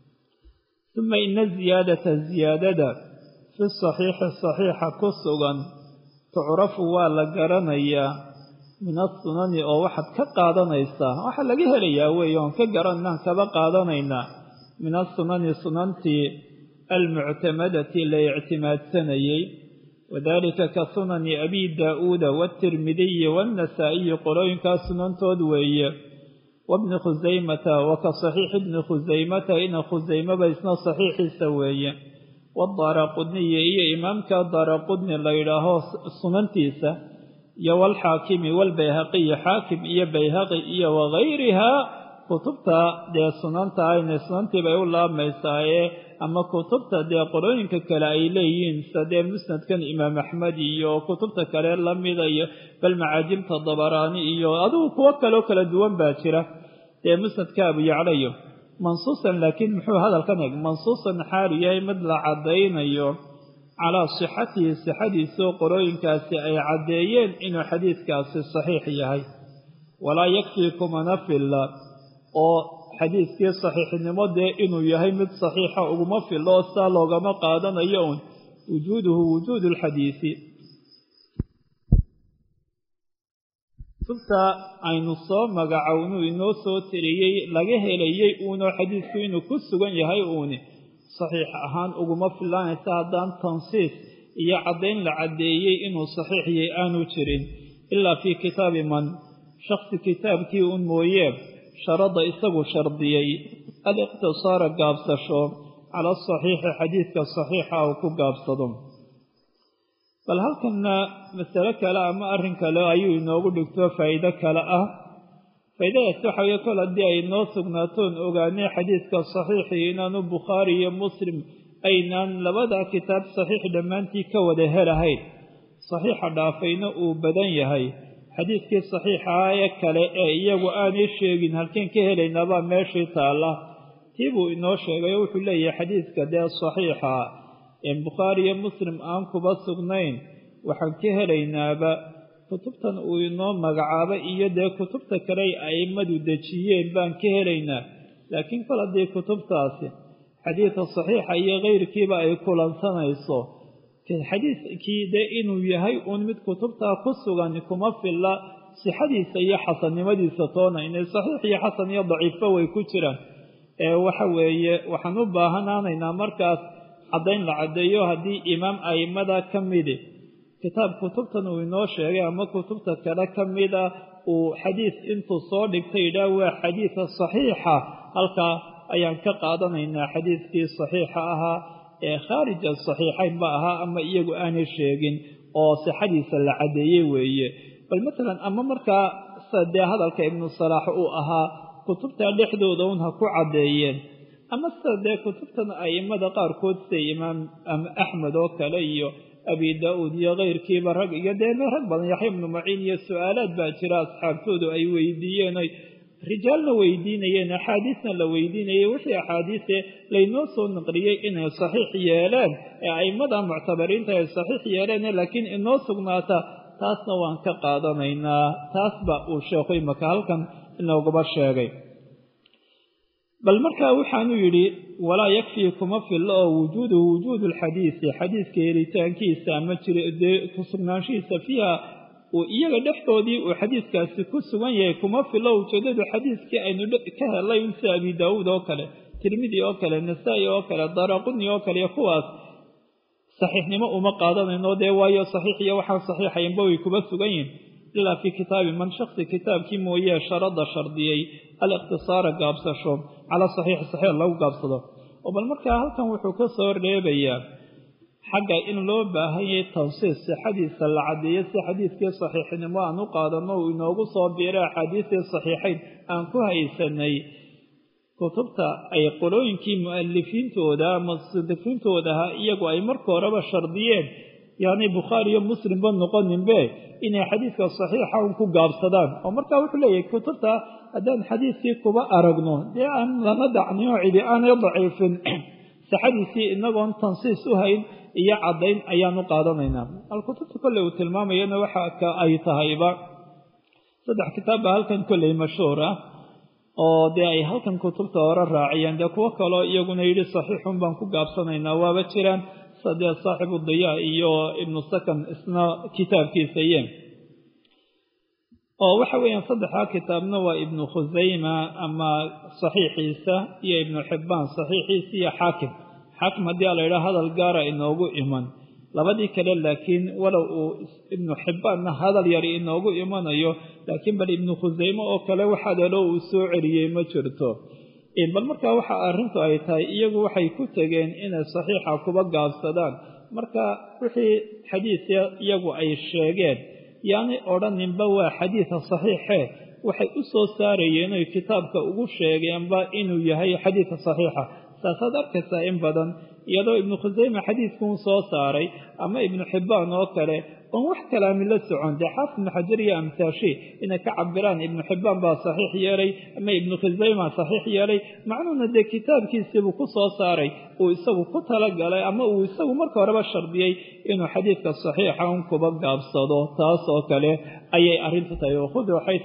A: uma ina ziyaadata ziyaadada fi saxiixi saxiixa ku sugan tucrafu waa la garanayaa min asunani oo waxaad ka qaadanaysaa waxaa laga helayaa weeye oon ka garanaan kaba qaadanaynaa min asunani sunantii almuctamadati la ictimaadsanayey wadalika ka sunani abi daa'uuda waatirmidiyi waannasaa'iyi qolooyinkaas sunantood weeye wabni khusaymata wa ka saxiixi bni khusaymata ina khusaymaba isna saxiixiisa weeye wadaaraqudniyi iyo imaamka daaraqudni la yidhaaho sunantiisa iyo waalxaakimi waalbayhaqiyi xaakim iyo bayhaqi iyo wagayrihaa kutubta dee sunanta ayna sunantii bay u laabmaysaaye ama kutubta dee qorooyinka kale ay leeyihiin sida dee musnadkan imaam axmed iyo kutubta kale lamida iyo bal macaajibta dabaraani iyo adigu kuwo kaleo kala duwan baa jira dee musnadka abuyaclayo mansuusan laakiin muxuu hadalkan eg mansuusan xaalu yahay mid la caddaynayo calaa sixatihi sixadiisoo qorooyinkaasi ay caddeeyeen inuu xadiidkaasi saxiix yahay walaa yakfii kumana filla oo xadiiskii saxiixnimo dee inuu yahay mid saxiixa uguma fillo oo sidaa loogama qaadanayo un wujuuduhu wujuudu lxadiisi kutubta aynu soo magacownu inoo soo tiriyey laga helayey uunoo xadiisku inuu ku sugan yahay uuni saxiix ahaan uguma fillaanaysa haddaan tansiis iyo caddayn la caddeeyey inuu saxiix yahay aanu jirin ilaa fii kitaabi man shaksi kitaabkii un mooyee sharada isagu shardiyey aliqtisaara gaabsasho cala asaxiixi xadiidka saxiixa uu ku gaabsado bal halkanna masale kale ama arrin kale ayuu inoogu dhigto faa'iido kale ah faa'iidadaas waxa weye kol haddii ay noo sugnaatoon ogaanay xadiidka saxiixii inaanu bukhaari iyo muslim aynaan labada kitaab saxiix dhammaantii ka wada helahayn saxiixa dhaafayna uu badan yahay xadiidkii saxiixaa ee kale ee iyagu aanay sheegin halkeen ka helaynaabaa meeshii taalla tii buu inoo sheegay oo wuxuu leeyahay xadiidka dee saxiixa een bukhaari iyo muslim aan kuba sugnayn waxaan ka helaynaaba kutubtan uu inoo magacaabay iyo dee kutubta kale ay a'immadu dejiyeen baan ka helaynaa laakiin kol haddii kutubtaasi xadiidka saxiixa iyo keyrkiiba ay kulansanayso xadiidkii dee inuu yahay uun mid kutubtaa ku sugan kuma filla sixadiisa iyo xasannimadiisa toona inay saxiix iyo xasan iyo daciifo way ku jiraan ee waxa weeye waxaan u baahanaanaynaa markaas caddayn la caddeeyo haddii imaam a'immada ka midi kitaab kutubtan uu inoo sheegay ama kutubta kale ka mida uu xadiis intuu soo dhigtay yidhaah waa xadiida saxiixa halkaa ayaan ka qaadanaynaa xadiidkii saxiixa ahaa ee khaarija saxiixaynba ahaa ama iyagu aanay sheegin oo sixadiisa la caddeeyey weeye bal matalan ama markaa dee hadalka ibnu salaax uu ahaa kutubta dhexdooda un ha ku caddeeyeen ama sida dee kutubtan a'immada qaarkood siday imaam axmed oo kale iyo abi daa-uud iyo keyrkiiba rag iyo dee rag badan yaxya ibnu maciin iyo su-aalaad baa jira asxaabtoodu ay weydiiyeen oy rijaalna weydiinayeen axaadiisna la weydiinayay wixii axaadiise laynoo soo naqliyey inay saxiix yeeleen ee a'immada muctabariinta ay saxiix yeeleen laakiin inoo sugnaata taasna waan ka qaadanaynaa taasba uu sheekhu imaka halkan inoogaba sheegay bal markaa waxaanu yidhi walaa yakfii kuma fillo oo wujuuduhu wujuudu lxadiisi xadiiska helitaankiisa ama jirdee ku sugnaanshihiisa fiiha uu iyaga dhexdoodii uu xadiiskaasi ku sugan yahay kuma fillo ujeedadu xadiiskii aynu ka helay sida abi daawuud oo kale tirmidi oo kale nasaa-i oo kale daraquni oo kale iyo kuwaas saxiixnimo uma qaadanayno dee waayo saxiix iyo waxaan saxiixaynba way kuba sugan yihin ilaa fii kitaabi man shaksi kitaabkii mooyee sharada shardiyey aliqtisaara gaabsasho cala saxiixi saxiix lagu gaabsado oo bal markaa halkan wuxuu ka soo reebayaa xagga in loo baahan yahay tansiis sixadiisa la caddeeyo si xadiidkii saxiixnimo aan u qaadanno uu inoogu soo biiray axaadiistii saxiixayn aan ku haysanay kutubta ay qolooyinkii mu'alifiintooda ama musandifiintoodaha iyagu ay marka horeba shardiyeen yaani bukhaari iyo muslimba noqoninbe inay xadiidka saxiixa un ku gaabsadaan oo markaa wuxuu leeyahay kutubta haddaan xadiidkii kuba aragno dee aan lama dacnin oo cidi aanay daciifin sixadiisii inagoon tansiis u hayn iyo caddayn ayaan u qaadanaynaa alkutubta kolley uu tilmaamayana waxa ka ay tahayba saddex kitaab baa halkan kolley mashhuur ah oo dee ay halkan kutubta hore raaciyeen dee kuwo kaloo iyaguna yidhi saxiixun baan ku gaabsanaynaa waaba jiraan sadee saaxibu diyaa iyo ibnu sakan isna kitaabkiisa yeen oo waxa weeyaan saddexdaa kitaabna waa ibnu khusayma ama saxiixiisa iyo ibnu xibbaan saxiixiisa iyo xaakim xaakim haddii a la yidhaha hadal gaara inoogu iman labadii kale laakiin walow uu ibnu xibbaanna hadal yar inoogu imanayo laakiin bal ibnu khusayme oo kale wax hadaloo uu soo celiyey ma jirto bal markaa waxa arrintu ay tahay iyagu waxay ku tegeen inay saxiixa kuba gaabsadaan marka wixii xadiis iyagu ay sheegeen yaanay odhaninba waa xadiida saxiixe waxay u soo saarayeen oy kitaabka ugu sheegeenba inuu yahay xadiidka saxiixa saasaad arkaysaa in badan iyadoo ibnu khusayme xadiidkuun soo saaray ama ibnu xibbaan oo kale oon wax kalaami la socon dee xaafid ibnu xajar iyo amtaashi inay ka cabiraan ibnu xibbaan baa saxiix yeelay ama ibnu khusayma saxiix yeelay macnuhuna dee kitaabkiisiibuu ku soo saaray uu isagu ku talagalay ama uu isagu marka horeba shardiyey inuu xadiidka saxiixa un kuba gaabsado taas oo kale ayay arrintu tahay wakhuduu xayu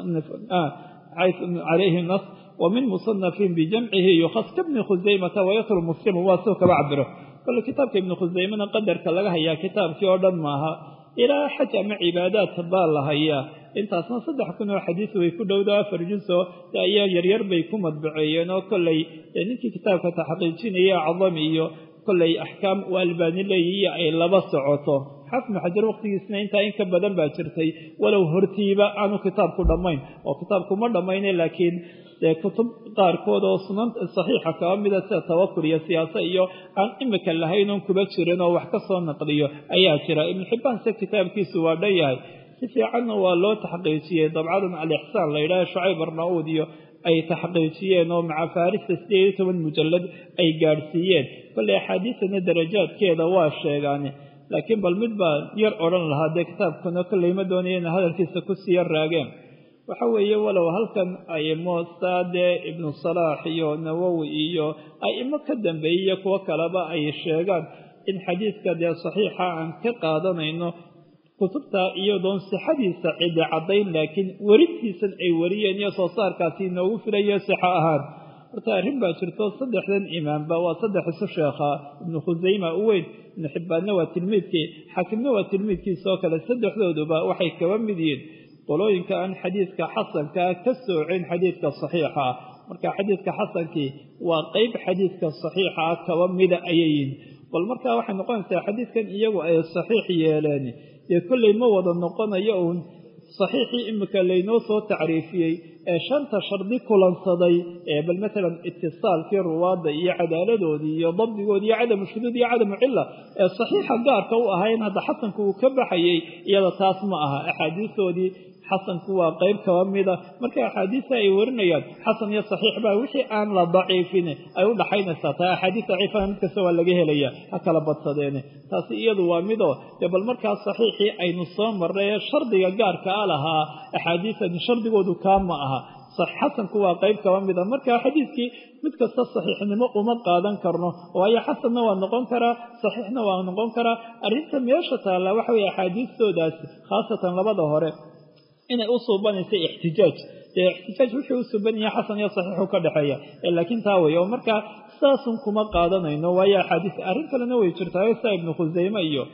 A: calayhi nas wamin musanafin bijamcihi yukhas kabni khusaymata wayatru muslimu waa soo kaba cabiro kole kitaabka ibnu khusaymana qadarka laga hayaa kitaabkii oo dhan maaha ilaa xaj ama cibaadaad baa la hayaa intaasna saddex kun oo xadiis way ku dhowda afar juso ayaa yaryar bay ku madbaceeyeen oo kolley ninkii kitaabka taxqiijinaya cadam iyo kolley axkaam u albaani leeyihiyo ay laba socoto xafnu xajar waqtigiisna intaa in ka badan baa jirtay walow hortiiba aanu kitaabku dhammayn oo kitaabkuma dhammayne laakiin dee kutub qaarkood oo sunan saxiixa kaba mida sida tawakur iyo siyaase iyo aan imika lahayn oon kuba jirin oo wax ka soo naqliyo ayaa jira ibnu xibbaan se kitaabkiisu waa dhan yahay si fiicanna waa loo taxqiijiyey dabcadan alixsaan la yidhaha shucayb arnauud iyo ay taxqiijiyeen oo maca farista sideed iyo toban mujallad ay gaadhsiiyeen kolley axaadiisana darajaadkeeda waa sheegaane laakiin bal mid baa yar odhan lahaa dee kitaabkuna kolley ma doonayena hadalkiisa kusii yar raageen waxa weeye walow halkan aimo saade ibnu salaax iyo nawowi iyo aimo ka dambeeyey kuwo kaleba ay sheegaan in xadiidka dee saxiixa aan ka qaadanayno kutubta iyadoon sixadiisa cidi caddayn laakiin werintiisan ay wariyeen iyo soo saarkaasi inoogu filayo sixo ahaan horta arrin baa jirto saddexdan imaamba waa saddex isu sheekhaa ibnu khusayma u weyn ibnu xibbaanna waa tilmiidkii xaakimna waa tilmiidkiisoo kale saddexdooduba waxay kaba mid yihiin qolooyinka aan xadiidka xasankaa ka soocin xadiidka saxiixa ah marka xadiidka xasankii waa qeyb xadiidka saxiixa ah kaba mida ayay yihin bal markaa waxay noqonaysaa xadiidkan iyagu ay saxiix yeeleen dee kolley ma wada noqonayo uun saxiixii imika laynoo soo tacriifiyey ee shanta shardi kulansaday ee bal matalan itisaalkii ruwaadda iyo cadaaladoodii iyo dabdigoodii iyo cadamu shuduud iyo cadamu cilla ee saxiixa gaarka u ahayn hadda xasanku uu ka baxayey iyada taas ma aha axaadiistoodii xasanku waa qeyb kaba mida marka axaadiista ay warinayaan xasan iyo saxiix baa wixii aan la daciifin ay u dhaxaynaysaa taa axaadiis daciifana mid kasta waa laga helaya ha kala badsadeene taasi iyadu waa midoo dee bal markaa saxiixii aynu soo marray ee shardiga gaarka a lahaa axaadiisani shardigoodu kaa ma aha xasanku waa qeyb kaba mida marka xadiidkii mid kasta saxiixnimo uma qaadan karno waayo xasanna waa noqon karaa saxiixna waa noqon karaa arrinta meesha taalla waxa weye axaadiistoodaasi khaasatan labada hore inay u suubanaysa ixtijaaj dee ixtijaaj wuxuu u suuban yahay xasan iyo saxiixu ka dhexeeya laakiin taa wey oo markaa sidaasun kuma qaadanayno waayo axaadiis arrin kalena way jirtaayo sia ibnu khusayme iyo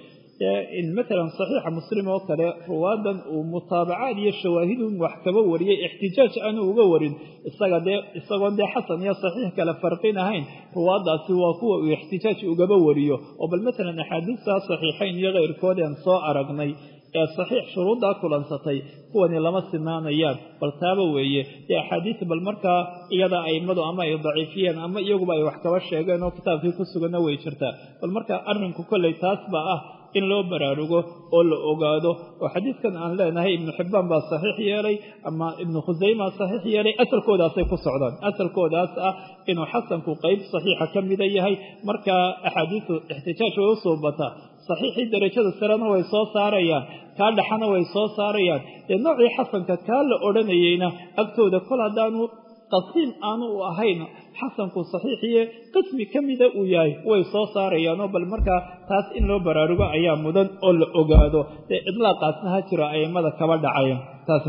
A: matalan saxiixa muslim oo kale ruwaadan uu mutaabacaad iyo shawaahidun wax kaba wariyey ixtijaaj aanu uga warin isaga dee isagoon dee xasan iyo saxiix kale farqin ahayn ruwaadaasi waa kuwa uu ixtijaaj ugaba wariyo oo bal matalan axaadiistaa saxiixayn iyo keyrkoodeen soo aragnay ee saxiix shuruuddaa kulansatay kuwani lama sinaanayaan bal taaba weeye dee axaadiis bal markaa iyada aimadu ama ay daciifiyeen ama iyaguba ay wax kaba sheegeen oo kitaabkii ku suganna way jirtaa bal markaa arrinku kolley taas baa ah in loo baraarugo oo la ogaado oo xadiidkan aan leenahay ibnu xibbaan baa saxiix yeelay ama ibnu khusayma saxiix yeelay asalkoodaasay ku socdaan asalkoodaas ah inuu xasanku qeyb saxiixa ka mida yahay markaa axaadiisu ixtijaaj way u suubataa saxiixii darajada sarena way soo saarayaan kaa dhaxana way soo saarayaan dee noocii xasanka kaa la odhanayeyna agtooda kol haddaanu qasiim aanu u ahayn xasanku saxiixiye qismi ka mida uu yahay way soo saarayaanoo bal markaa taas in loo baraarugo ayaa mudan oo la ogaado dee idlaaqaasna ha jiro aimada kaba dhacaya taas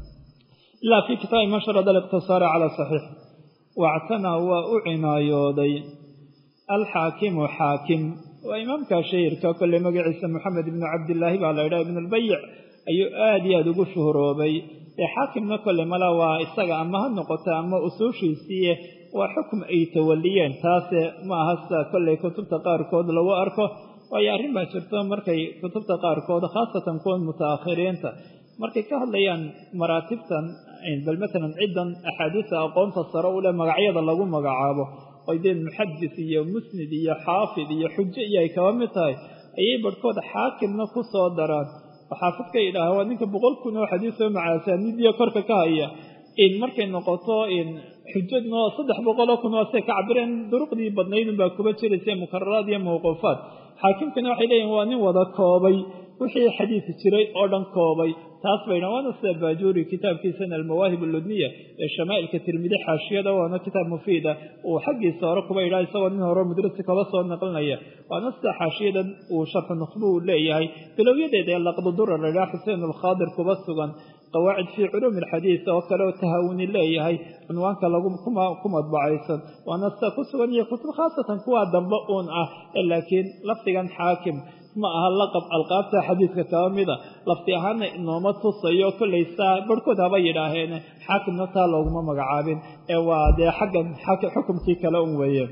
A: ilaa fii kitaabi man sharada aliqtisaara cala saxiix wactanaa waa u cinaayooday alxaakimu xaakim waa imaamka shahirka kolley magaciisa moxamed ibnu cabdillaahi baa la yidhaha ibnulbayic ayuu aada iyo aada ugu shuhuroobay dee xaakimna kolley mala waa isaga ama ha noqota ama usuushiisiiye waa xukum ay tawaliyeen taase ma aha sida kolley kutubta qaarkood lagu arko waayo arrin baa jirto markay kutubta qaarkood khaasatan kuwan mutaakhiriinta markay ka hadlayaan maraatibtan bal matalan ciddan axaadiista aqoonta sare u leh magacyada lagu magacaabo oy dee muxadis iyo musnid iyo xaafid iyo xujo iyo ay kaba mid tahay ayay barhkood xaakimna ku soo daraan oo xaafidka yidhaaha waa ninka boqol kun oo xadiis oo macaasaanidiya korka ka haya in markay noqoto in xujadno saddex boqoloo kun oo say ka cabireen duruqdii badnaydun baa kuba jiraysa mukararaad iyo mawquufaad xaakimkana waxay leeyihin waa nin wada koobay wixii xadiis jiray oo dhan koobay taas bayna waana sida baajuuri kitaabkiisana almawaahib alludniya ee shamaa'ilka tirmidi xaashiyada waana kitaab mufiida uu xaggiisa hore kuba idhaa isagoo nin hore mudrasi kaba soo naqlinaya waana sida xaashiyadan uu sharxu nukhbu uu leeyahay bilowyadeeda ee laqdudura la idhaha xuseen alkhaadir kuba sugan qawaacid fii culuumi alxadiis oo kale oo tahawuni leeyahay cunwaanka lagu ku madbacaysan waana sida ku sugan iyo kutub khaasatan kuwaa dambe uun ah laakiin lafdigan xaakim ma aha laqab alqaabta xadiidka kaba mida lafti ahaana inooma tusayo kollay saa barhkood haba yidhaaheene xaakimna taa looguma magacaabin ee waa dee xaggan xukumkii kale un weeye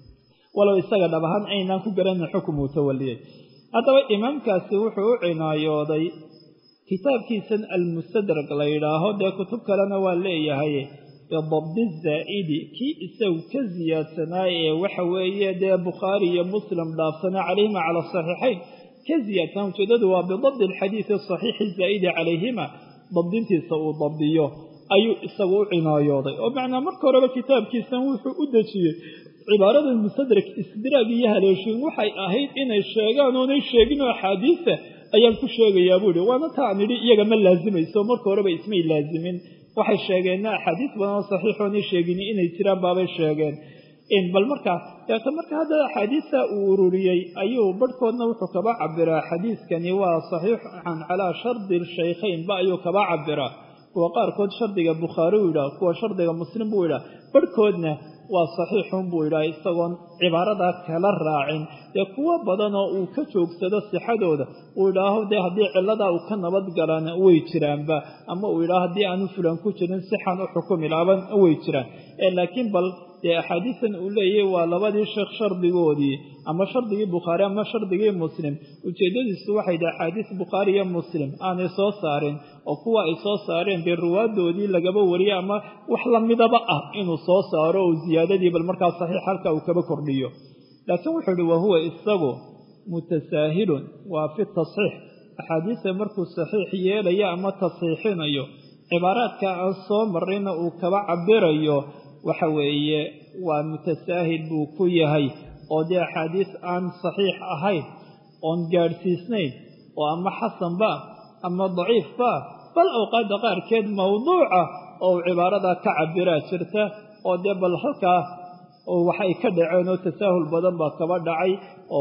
A: walow isaga dhab ahaan aynaan ku garanin xukum uu tawaliyey haddaba imaamkaasi wuxuu u cinaayooday kitaabkiisan almustadrak la yidhaaho dee kutub kalena waa leeyahay bidabdi zaa'idi kii isagu ka siyaadsanaaye ee waxa weeye dee bukhaari iyo muslim dhaafsanaa calayhima cala asaxiixayn ka siyaadsanaa ujeedadu waa bidabdi alxadiidi asaxiixi zaa'idi calayhima dabdintiisa uu dabdiyo ayuu isagu u cinaayooday oo macnaa marka horeba kitaabkiisan wuxuu u dejiyey cibaarada mustadrak isdiraag iyo haleeshiin waxay ahayd inay sheegaan oonay sheegin oo axaadiisa ayaan ku sheegayaa buu ihi waana taan idhi iyaga ma laasimayso marka horeba ismay laasimin waxay sheegeenna axaadiis badan oo saxiixoonay sheegin inay jiraan baabay sheegeen bal markaa deeta marka hadda axaadiista uu ururiyey ayuu barhkoodna wuxuu kaba cabiraa xadiiskani waa saxiixan calaa shardi shaykhaynba ayuu kaba cabiraa kuwa qaarkood shardiga bukhaari uu yidhaah kuwa shardiga muslim buu yidhaah barhkoodna waa saxiixun buu yidhaah isagoon cibaaradaa kala raacin dee kuwo badanoo uu ka joogsado sixadooda uu yidhaaho dee haddii cilladaa uu ka nabad galana way jiraanba ama uu yidhaho haddii aanu fulan ku jirin sixan u xukumi laaban way jiraan laakiin bal dee axaadiistan uu leeyahy waa labadii sheekh shardigoodii ama shardigii bukhaari ama shardigii muslim ujeeddadiisu waxay dhi axaadiis bukhaari iyo muslim aanay soo saarin oo kuwa ay soo saareen dee ruwaadoodii lagaba wariyay ama wax lamidaba ah inuu soo saaro oo ziyaadadii bal markaa saxiix halka uu kaba kordhiyo laakiin wuxuu ihi wahuwa isagu mutasaahilun waa fi tasxiix axaadiista markuu saxiix yeelayo ama tasxiixinayo cibaaraadka aan soo marrayna uu kaba cabirayo waxa weeye waa mutasaahil buu ku yahay oo dee axaadiis aan saxiix ahayn oon gaadhsiisnayn oo ama xasanba ama daciifba bal awqaadda qaarkeed mawduuca oo uu cibaaradaa ka cabiraa jirta oo dee bal halkaa waxay ka dhaceen oo tasaahul badan baa kaba dhacay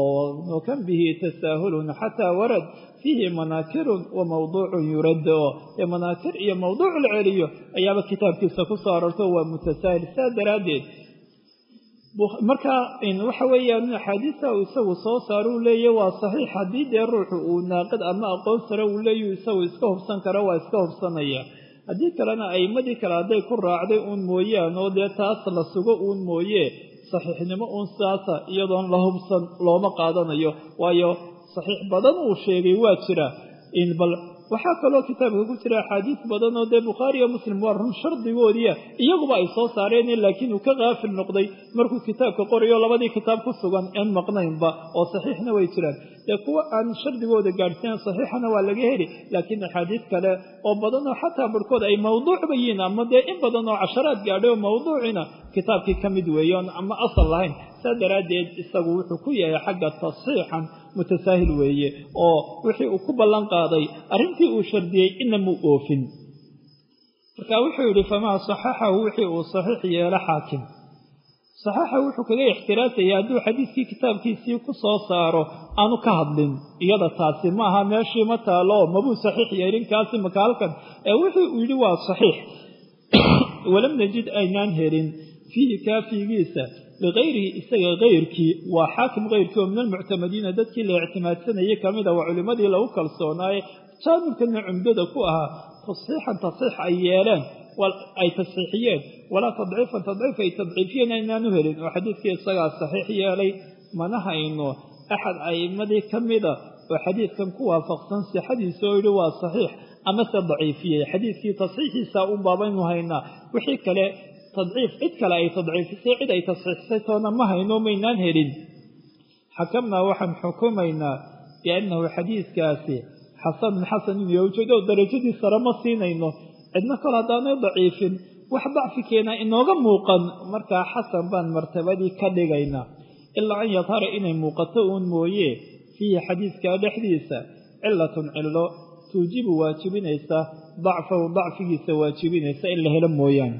A: oo kan bihi tasaahulun xataa warad fiihi manaakirun wa mawduucun yurad oo dee manaakir iyo mawduuc la celiyo ayaaba kitaabkiisa ku soo arorto waa mutasaahil saa daraaddeed marka waxa weeyaan axaadiista uu isagu soo saaro uu leeyahy waa saxiix haddii dee ruuxu uu naaqid ama aqoon sare uu leeyahy isagu iska hubsan kara waa iska hubsanaya haddii kalena a'imadii kale hadday ku raacday uun mooyaan oo dee taas la sugo uun mooye saxiixnimo uun sidaasa iyadoon la hubsan looma qaadanayo waayo saxiix badan uu sheegay waa jira bal waxaa kaloo kitaabka ku jira axaadiis badan oo dee bukhaari iyo muslim waa run shardigoodiia iyaguba ay soo saareen laakiin uu ka kaafil noqday markuu kitaabka qorayo labadii kitaab ku sugan een maqnaynba oo saxiixna way jiraan dee kuwa aan shardigooda gaadhsiin saxiixana waa laga heli laakiin axaadiis kale oo badanoo xataa barhkood ay mawduucba yihiin ama dee in badan oo casharaad gaadhay oo mawduucina kitaabkii ka mid weeye oon ama asal lahayn saa daraaddeed isagu wuxuu ku yahay xagga tasxiixan mutasaahil weeye oo wixii uu ku ballan qaaday arrintii uu shardiyey ina muu oofin marka wuxuu yidhi famaa saxaxahu wixii uu saxiix yeelo xaakim saxaxa wuxuu kaga ixtiraasaya hadduu xadiiskii kitaabkiisii ku soo saaro aanu ka hadlin iyada taasi ma aha meeshii ma taalo mabuu saxiix yeelin kaasi maka halkan ee wuxuu uu yidhi waa saxiix walam najid aynaan helin fiihi kaafigiisa ligayrihi isaga kayrkii waa xaakim kayrkii oo min almuctamadiina dadkii la ictimaadsanayay ka mida waa culimmadii lagu kalsoonaaye jaanibkana cumdada ku ahaa tasxiixan tasxiix ay yeeleen ay tasxiixiyeen walaa tadciifan tadciif ay tadciifiyeen aynaanu helin oo xadiidkii isagaa saxiix yeelay mana hayno axad a'immadii ka mida oo xadiidkan ku waafaqsan sixadiisa oo yidhi waa saxiix amase daciifiyey xadiidkii tasxiixiisa un baabaynu haynaa wixii kale tadciif cid kale ay tadciifisay cid ay tasxiixisay toona ma hayno maynaan helin xakamnaa waxaan xukumaynaa biannahu xadiidkaasi xasanun xasanun iyo ujeedo darajadii sare ma siinayno cidna kol haddaanay daciifin wax dacfi keena inooga muuqan markaa xasan baan martabadii ka dhigaynaa ilaa an yadhara inay muuqato uun mooye fiihi xadiidka dhexdiisa cilatun cillo tuujibu waajibinaysa dacfahu dacfigiisa waajibinaysa in la helo mooyaane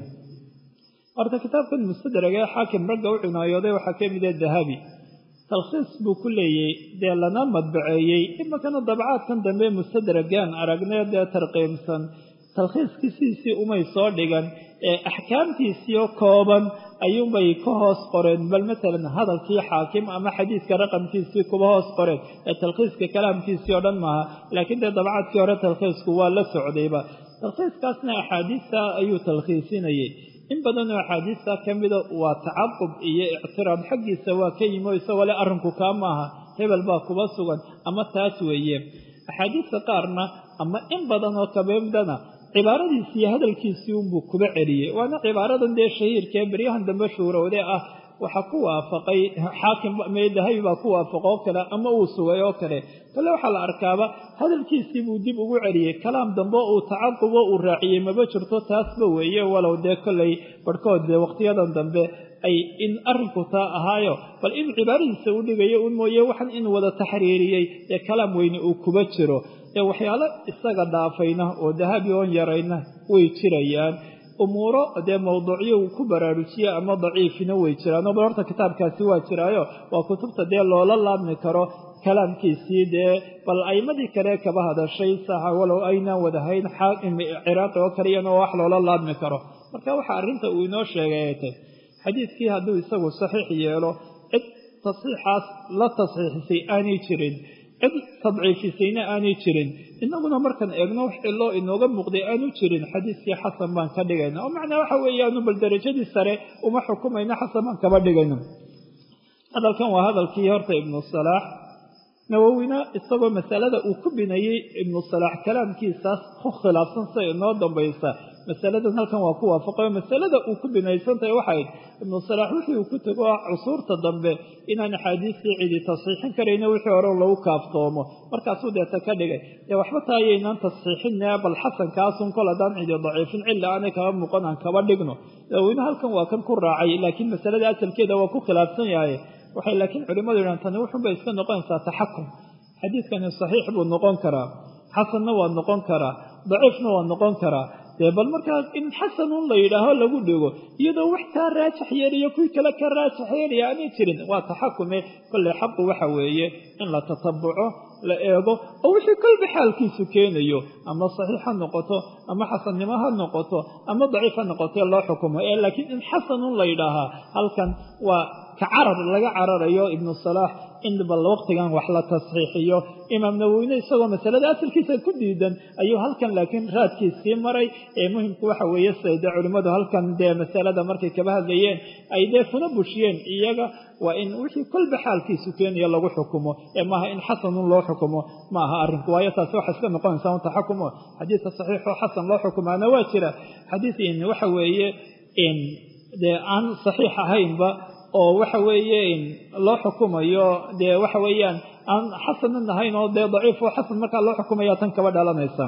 A: horta kitaabkan mustadrag ee xaakim ragga u cinaayooday waxaa ka mid ah dahabi talkhiis buu ku leeyey dee lana madbaceeyey imakana dabcaadkan dambe mustadragaan aragnee dee tarqiimsan talkhiiskiisiisii umay soo dhigan ee axkaamtiisiio kooban ayuunbay ka hoos qoreen bal matalan hadalkii xaakim ama xadiidka raqamkiisii kuba hoos qoreen ee talkhiiska kalaamkiisii oo dhan maaha laakiin dee dabcaadkii hore talkhiisku waa la socdayba talkhiiskaasna axaadiista ayuu talkhiisinayey in badanoo axaadiista ka mida waa tacaqub iyo ictiraad xaggiisa waa ka yimi oo isagoo le arrinku kaa maaha hebel baa kuba sugan ama taas weeye axaadiista qaarna ama in badan oo kabeemdana cibaaradiisi iyo hadalkiisii unbuu kuba celiyey waana cibaaradan dee shahiirkaee beryahan dambe shuurowde ah waxaa ku waafaqay xaakim dahabi baa ku waafaqa oo kale ama uu sugay oo kale kale waxaa la arkaaba hadalkiisii buu dib ugu celiyey kalaam dambe uu tacaqubo uu raaciyey maba jirto taasba weeye walow dee kollay barhkood dee waqtiyadan dambe ay in arrinku taa ahaayo bal in cibaaradiisa u dhigayo un mooye waxan in wada taxriiriyey ee kalaam weyne uu kuba jiro ee waxyaalo isaga dhaafayna oo dahabi oon yarayna way jirayaan umuuro dee mawduucyo uu ku baraarujiye ama daciifina way jiraan bal horta kitaabkaasi waa jiraayo waa kutubta dee loola laabmi karo kalaamkiisii dee bal aimadii kale kaba hadashay saxa walow aynaan wadahayn xaakim ciraaqi oo kaliyana oo wax loola laabmi karo marka waxaa arrinta uu inoo sheegay ay tay xadiidkii hadduu isagu saxiix yeelo cid tasxiixaas la tasxiixisay aanay jirin cid tadciifisayna aanay jirin inaguna markaan eegno wax ciloo inooga muuqday aanu jirin xadiiskii xasan baan ka dhigayna oo macnaa waxa weeyaanu bal darajadii sare uma xukumayna xasan baan kaba dhigayna hadalkan waa hadalkii horta ibnu salaax nawowina isagoo masalada uu ku binayey ibnu salaax kalaamkiisaas ku khilaafsan sida inoo dambaysa masaladan halkan waa ku waafaqayo masalada uu ku binaysantahay waxayd ibnu salaax wixii uu ku tego cusuurta dambe inaan axaadiistii cidi tasxiixin karayna wixii hore lagu kaaftoomo markaasuu deeta ka dhigay dee waxba taayaynaan tasxiixine bal xasankaasun kol haddaan cidi daciifin cilla aanay kaba muuqan aan kaba dhigno nawowina halkan waa kan ku raacay laakiin masalada asalkeeda waa ku khilaafsan yahay waxay laakiin culimmadu yidhahan tani wuxunbay iska noqonaysaa taxakum xadiidkani saxiix buu noqon karaa xasanna waa noqon karaa daciifna waa noqon karaa dee bal markaas in xasanun la yidhaaho lagu dhigo iyadoo wax kaa raajax yeeliyo kuwii kale ka raajax yeelaya aanay jirin waa taxakume kolley xaqu waxa weeye in la tatabuco la eego oo wixii kolba xaalkiisu keenayo ama saxiix ha noqoto ama xasannimo ha noqoto ama daciif ha noqotee loo xukumo ee laakiin in xasanun la yidhaahaa halkan waa ka carar laga cararayo ibnu salaax in bal waqtigan wax la tasxiixiyo imaam nawowine isagoo masalada asalkiisa ku diidan ayuu halkan laakiin raadkiisii maray ee muhimku waxa weeye siday dee culimmadu halkan dee masalada markay kaba hadlayeen ay dee funa bushiyeen iyaga waa in wixii kolba xaalkiisu keenaya lagu xukumo ee maaha in xasanun loo xukumo ma aha arrinku waayo taasi waxay iska noqonaysaa un taxakumo xadiidka saxiixoo xasan loo xukumaana waa jira xadiid in waxa weeye in dee aan saxiix ahaynba oo waxa weeye loo xukumayo dee waxa weeyaan aan xasanan ahayn oo dee daciif oo xasan markaa loo xukumaya tan kaba dhalanaysa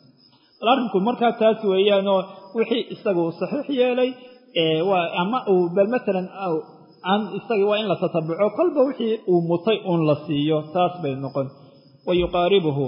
A: bal arrinku markaa taas weeyaanoo wixii isaga uu saxiix yeelay waa ama uu bal matalan aan isaga waa in la tatabuco kolba wixii uu mutay uun la siiyo taas bay noqon wa yuqaaribuhu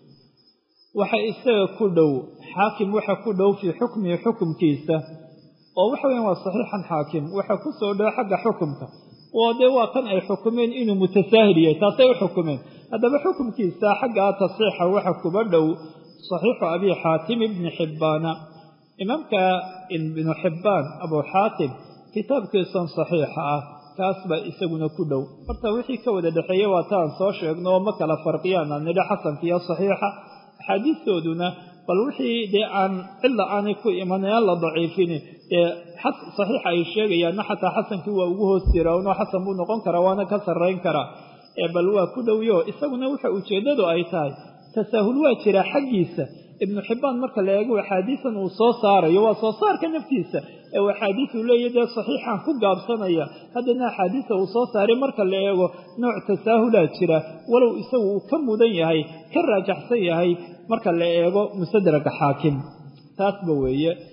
A: waxa isaga ku dhow xaakim waxa ku dhow fii xukmihi xukumkiisa oo waxa weyan waa saxiixan xaakim waxa ku soo dhow xagga xukumka oo dee waa kan ay xukumeen inuu mutasaahil yahay taasay u xukumeen haddaba xukumkiisa xaggaa tasxiixa waxa kuba dhow saxiixu abi xaatim ibni xibbaana imaamka ibnu xibbaan abuu xaatim kitaabkiisan saxiixa ah kaas baa isaguna ku dhow horta wixii ka wada dhexeeye waa taan soo sheegno oo ma kala farqiyaan aan nidha xasanka iyo saxiixa axaadiistooduna bal wixii dee aan cilla aanay ku imanayaan la daciifini dee saxiixa ay sheegayaanna xataa xasankii waa ugu hoos jira unoo xasan buu noqon karaa waana ka sarrayn karaa bal waa ku dhowyo isaguna waxa ujeeddadu ay tahay tasaahul waa jiraa xaggiisa ibnu xibbaan marka la eego axaadiisan uu soo saarayo waa soo saarka naftiisa ee axaadiis uu leeyahy dee saxiixan ku gaabsanaya haddana axaadiisa uu soo saaray marka la eego nooc tasaahulaa jira walow isagu uu ka mudan yahay ka raajaxsan yahay marka la eego musadraka xaakim taasba weeye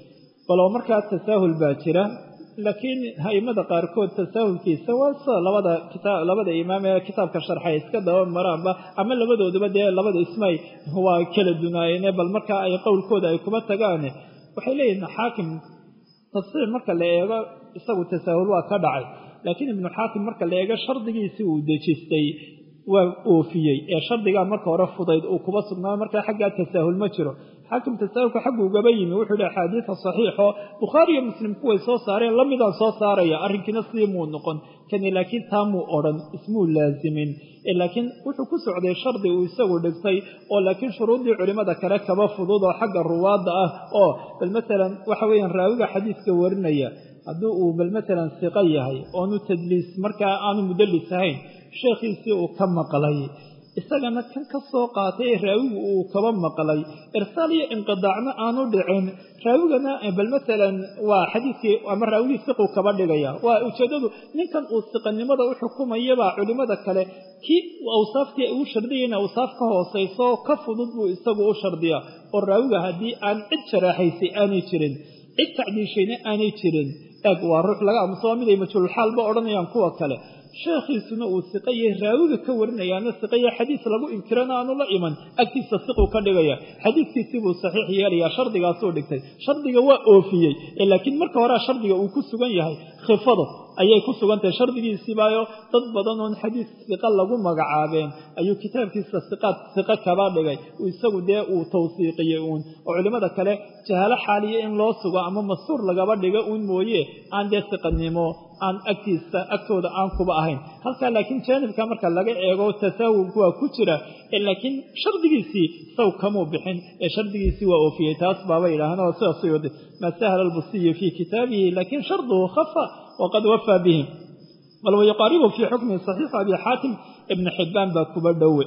A: walow markaa tasaahul baa jira laakiin aimada qaarkood tasaahulkiisa waa sida labada kita labada imaam ee kitaabka sharxay iska daba maraanba ama labadooduba dee labada ismay waa kala dunaayeene bal markaa ay qowlkooda ay kuba tagaane waxay leeyihin xaakim tafsiir marka la eego isagu tasaahul waa ka dhacay laakiin ibnu xaakim marka la eego shardigiisii uu dejistay waa oofiyey ee shardigaa marka hore fudayd uu kuba sugnaa markaa xaggaa tasaahul ma jiro xaakim tasaahulka xaggu ugaba yimi wuxuu yihi axaadiida saxiixoo bukhaari iyo muslim kuway soo saareen lamidaan soo saaraya arrinkiina sidii muu noqon kani laakiin taa muu odhan ismuu laasimin laakiin wuxuu ku socday shardi uu isagu dhigtay oo laakiin shuruuddii culimmada kale kaba fudud oo xagga ruwaadda ah oo bal masalan waxa weeyaan raawiga xadiiska warinaya haddii uu bal masalan siqo yahay oonu tadliis markaa aanu mudallis ahayn sheekhiisii uu ka maqlay isagana kan ka soo qaatay ee raawigu uu kaba maqlay irsaal iyo inqidaacna aanu dhicin raawigana bal masalan waa xadiiskii ama raawigii siquu kaba dhigaya waa ujeeddadu ninkan uu siqanimada u xukumayabaa culimmada kale kii awsaaftii uu shardiyayna awsaaf ka hoosayso ka fudud buu isagu u shardiyaa oo raawiga haddii aan cid sharaaxaysay aanay jirin cid tacdiishayna aanay jirin eeg waa ruux laga aamuso waa miday majhuulxaalba odhanayaan kuwa kale sheekhiisuna uu siqaye raawiga ka warinayaana siqaya xadiis lagu inkirana aanu la iman agtiisa siquu ka dhigaya xadiiskiisii buu saxiix yeelayaa shardigaasuu dhigtay shardiga waa oofiyey laakiin marka horea shardiga uu ku sugan yahay khifado ayay ku sugan tahay shardigiisiibaayo dad badan oon xadiis siqa lagu magacaabeen ayuu kitaabkiisa siqaad siqo kaba dhigay isagu dee uu tawsiiqiyey uun oo culimmada kale jahaalo xaaliya in loo sugo ama mastuur lagaba dhigo uun mooye aan dee siqanimo aan agtiisa agtooda aan kuba ahayn halkaa laakiin jaanibka marka laga eego tasaawulku waa ku jira laakiin shardigiisii saw kamuu bixin ee shardigiisii waa oofiyey taas baaba yidhaaheen oo sidaasay wada maa sahla albusiyu fii kitaabihi laakiin sharduhu khafa waqad wafaa bihi bal wayuqaaribu fii xukmihi saxiixu abi xaatim ibni xibbaan baa kuba dhowe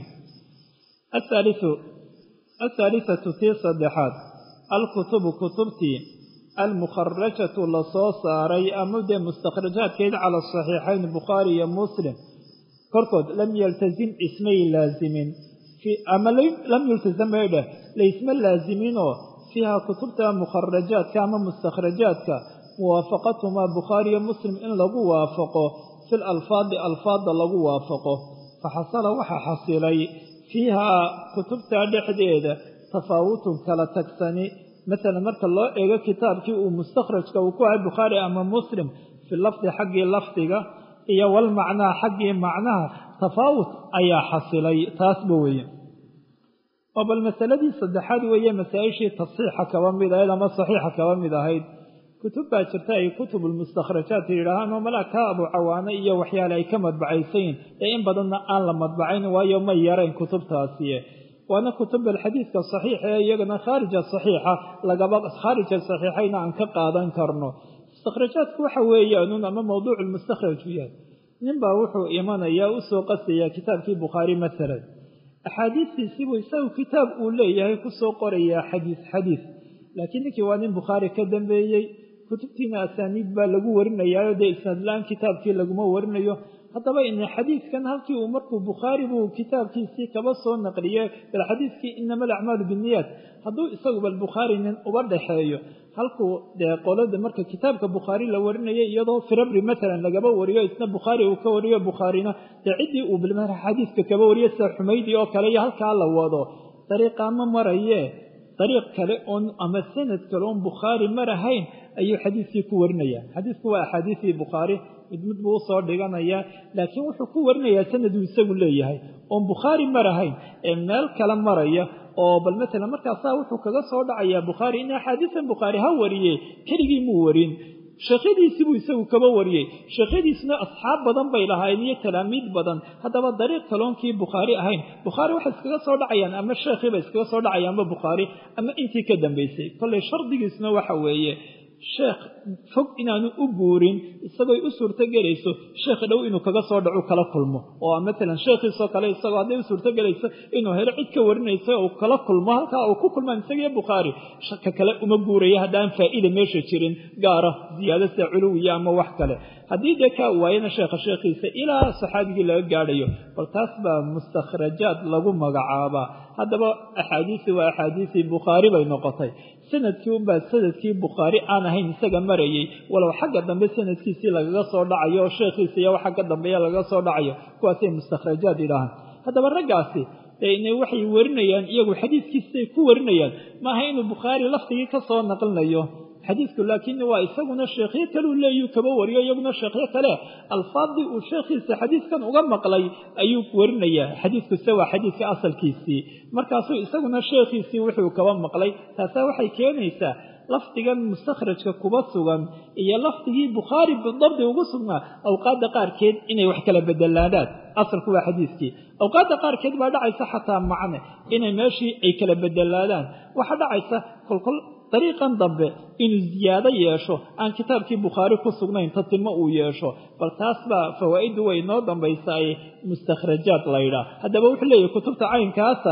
A: ahaalisatu tii saddexaad alkutubu kutubtii almukharajatu lasoo saaray ama dee mustakhrajaadkeed cala saxiixayn bukhaari iyo muslim korkood lam yaltazim ismay laazimin ama lam yultazam bay dheh laysma laaziminoo fiiha kutubta mukharajaadka ama mustakhrajaadka muwaafaqatumaa bukhaariyo muslim in lagu waafaqo fi lalfaadi alfaadda lagu waafaqo faxasala waxaa xasilay fiihaa kutubtaa dhexdeeda tafaawutun kala tagsani masalan marka loo eego kitaabkii uu mustakhrajka uu ku ahay bukhaari ama muslim fi lafdi xaggii lafdiga iyo walmacnaa xaggii macnaha tafaawut ayaa xasilay taasba weeye oo bal masaladii saddexaad weeye masaa-ishii tasiixa kaba mid ahayd ama saxiixa kaba mid ahayd kutub baa jirta ay kutubulmustakhrajaat yidhaahaan oo malaa kaa abu cawaane iyo waxyaale ay ka madbacaysayin ee in badanna aan la madbacayn waayo ma yarayn kutubtaasi waana kutub alxadiidka saxiixa ee iyagana khaarija saxiixa lagaba khaarija saxiixayna aan ka qaadan karno mustakhrajaadku waxa weeyaanuun ama mawduucu lmustakhraj u yahay ninbaa wuxuu imanayaa u soo qasayaa kitaabkii bukhaari masalan axaadiistiisiibuu isagu kitaab uu leeyahay kusoo qorayaa xadiis xadiis laakiin ninkii waa nin bukhaari ka dambeeyey kutubtiina asaaniid baa lagu warinayaayo dee isnaadla-aan kitaabkii laguma warinayo haddaba ina xadiidkan halkii uu markuu bukhaari buu kitaabkiisii kaba soo naqliyey bal xadiidkii inama alacmaalu binniyaat hadduu isagu bal bukhaari nin uba dhaxeeyo halkuu dee qolada marka kitaabka bukhaari la warinayay iyadoo firabri matalan lagaba wariyo isna bukhaari uu ka wariyo bukhaarina dee ciddii uu bilma xadiidka kaba wariyo sida xumaydi oo kale iyo halkaa la wado dariiqaa ma maraye dariiq kale oon ama sanad kale oon bukhaari marahayn ayuu xadiiskii ku warinaya xadiisku waa axaadiisii bukhaari mid mid buu usoo dhiganayaa laakiin wuxuu ku warinayaa sanaduu isagu leeyahay oon bukhaari marahayn ee meel kale maraya oo bal matalan markaasaa wuxuu kaga soo dhacayaa bukhaari in axaadiisan bukhaari ha wariye keligii muu warin sheekhyadiisibuu isagu kaba wariyey sheekhyadiisuna asxaab badan bay lahaayeen iyo talaamiid badan haddaba dariiq kaloonkii bukhaari ahayn bukhaari waxay iskaga soo dhacayaan ama sheekhiiba iskaga soo dhacayaanba bukhaari ama intii ka dambaysay kollay shardigiisuna waxa weeye sheekh fog inaanu u guurin isagooy u suurto gelayso sheekha dhow inuu kaga soo dhacu kala kulmo oo matalan sheekhiisoo kale isagoo hadday u suurto gelayso inuu helo cid ka warinaysa uu kala kulmo halkaa uu ku kulmaan isagiyo bukhaari ka kale uma guuraya haddaan faa'iida meesha jirin gaara ziyaado sida culuwiya ama wax kale haddii dee kaa waayana sheekha sheekhiisa ilaa saxaabigii laga gaadhayo bal taas baa mustakhrajaad lagu magacaabaa haddaba axaadiisii waa axaadiisii bukhaari bay noqotay sanadkii unbaa sanadkii bukhaari aan ahayn isaga marayay walow xagga dambe sanadkiisii lagaga soo dhacayo oo sheekhiisa iyo waxa ka dambeeya lagaga soo dhacayo kuwaasay mustakhrajaad idhaahaan haddaba raggaasi dee waxay warinayaan iyagu xadiiskiisay ku warinayaan maaha inuu bukhaari laftigii ka soo naqlinayo xadiidku laakiin waa isaguna sheekhyo kaleu leeyuu kaba wariyo iyaguna sheekhyo kale alfaadii uu sheekhiisa xadiidkan uga maqlay ayuu warinayaa xadiidkuse waa xadiidka asalkiisii markaasuu isaguna sheekhiisii wuxuu kaba maqlay taasaa waxay keenaysaa lafdigan mustakhrajka kuba sugan iyo lafdigii bukhaari bidabdi ugu sugnaa awqaadda qaarkeed inay wax kala bedelaadaan asalku waa xadiidkii awqaadda qaarkeed baa dhacaysa xataa macne inay meeshii ay kala bedelaadaan waxaa dhacaysa kolkol dariiqan dambe inuu ziyaado yeesho aan kitaabkii bukhaari ku sugnayn tatimo uu yeesho bal taas baa fawaa'iddu way noo dambaysaay mustakhrajaad laydhaa haddaba wuxuu leeyahy kutubta caynkaasa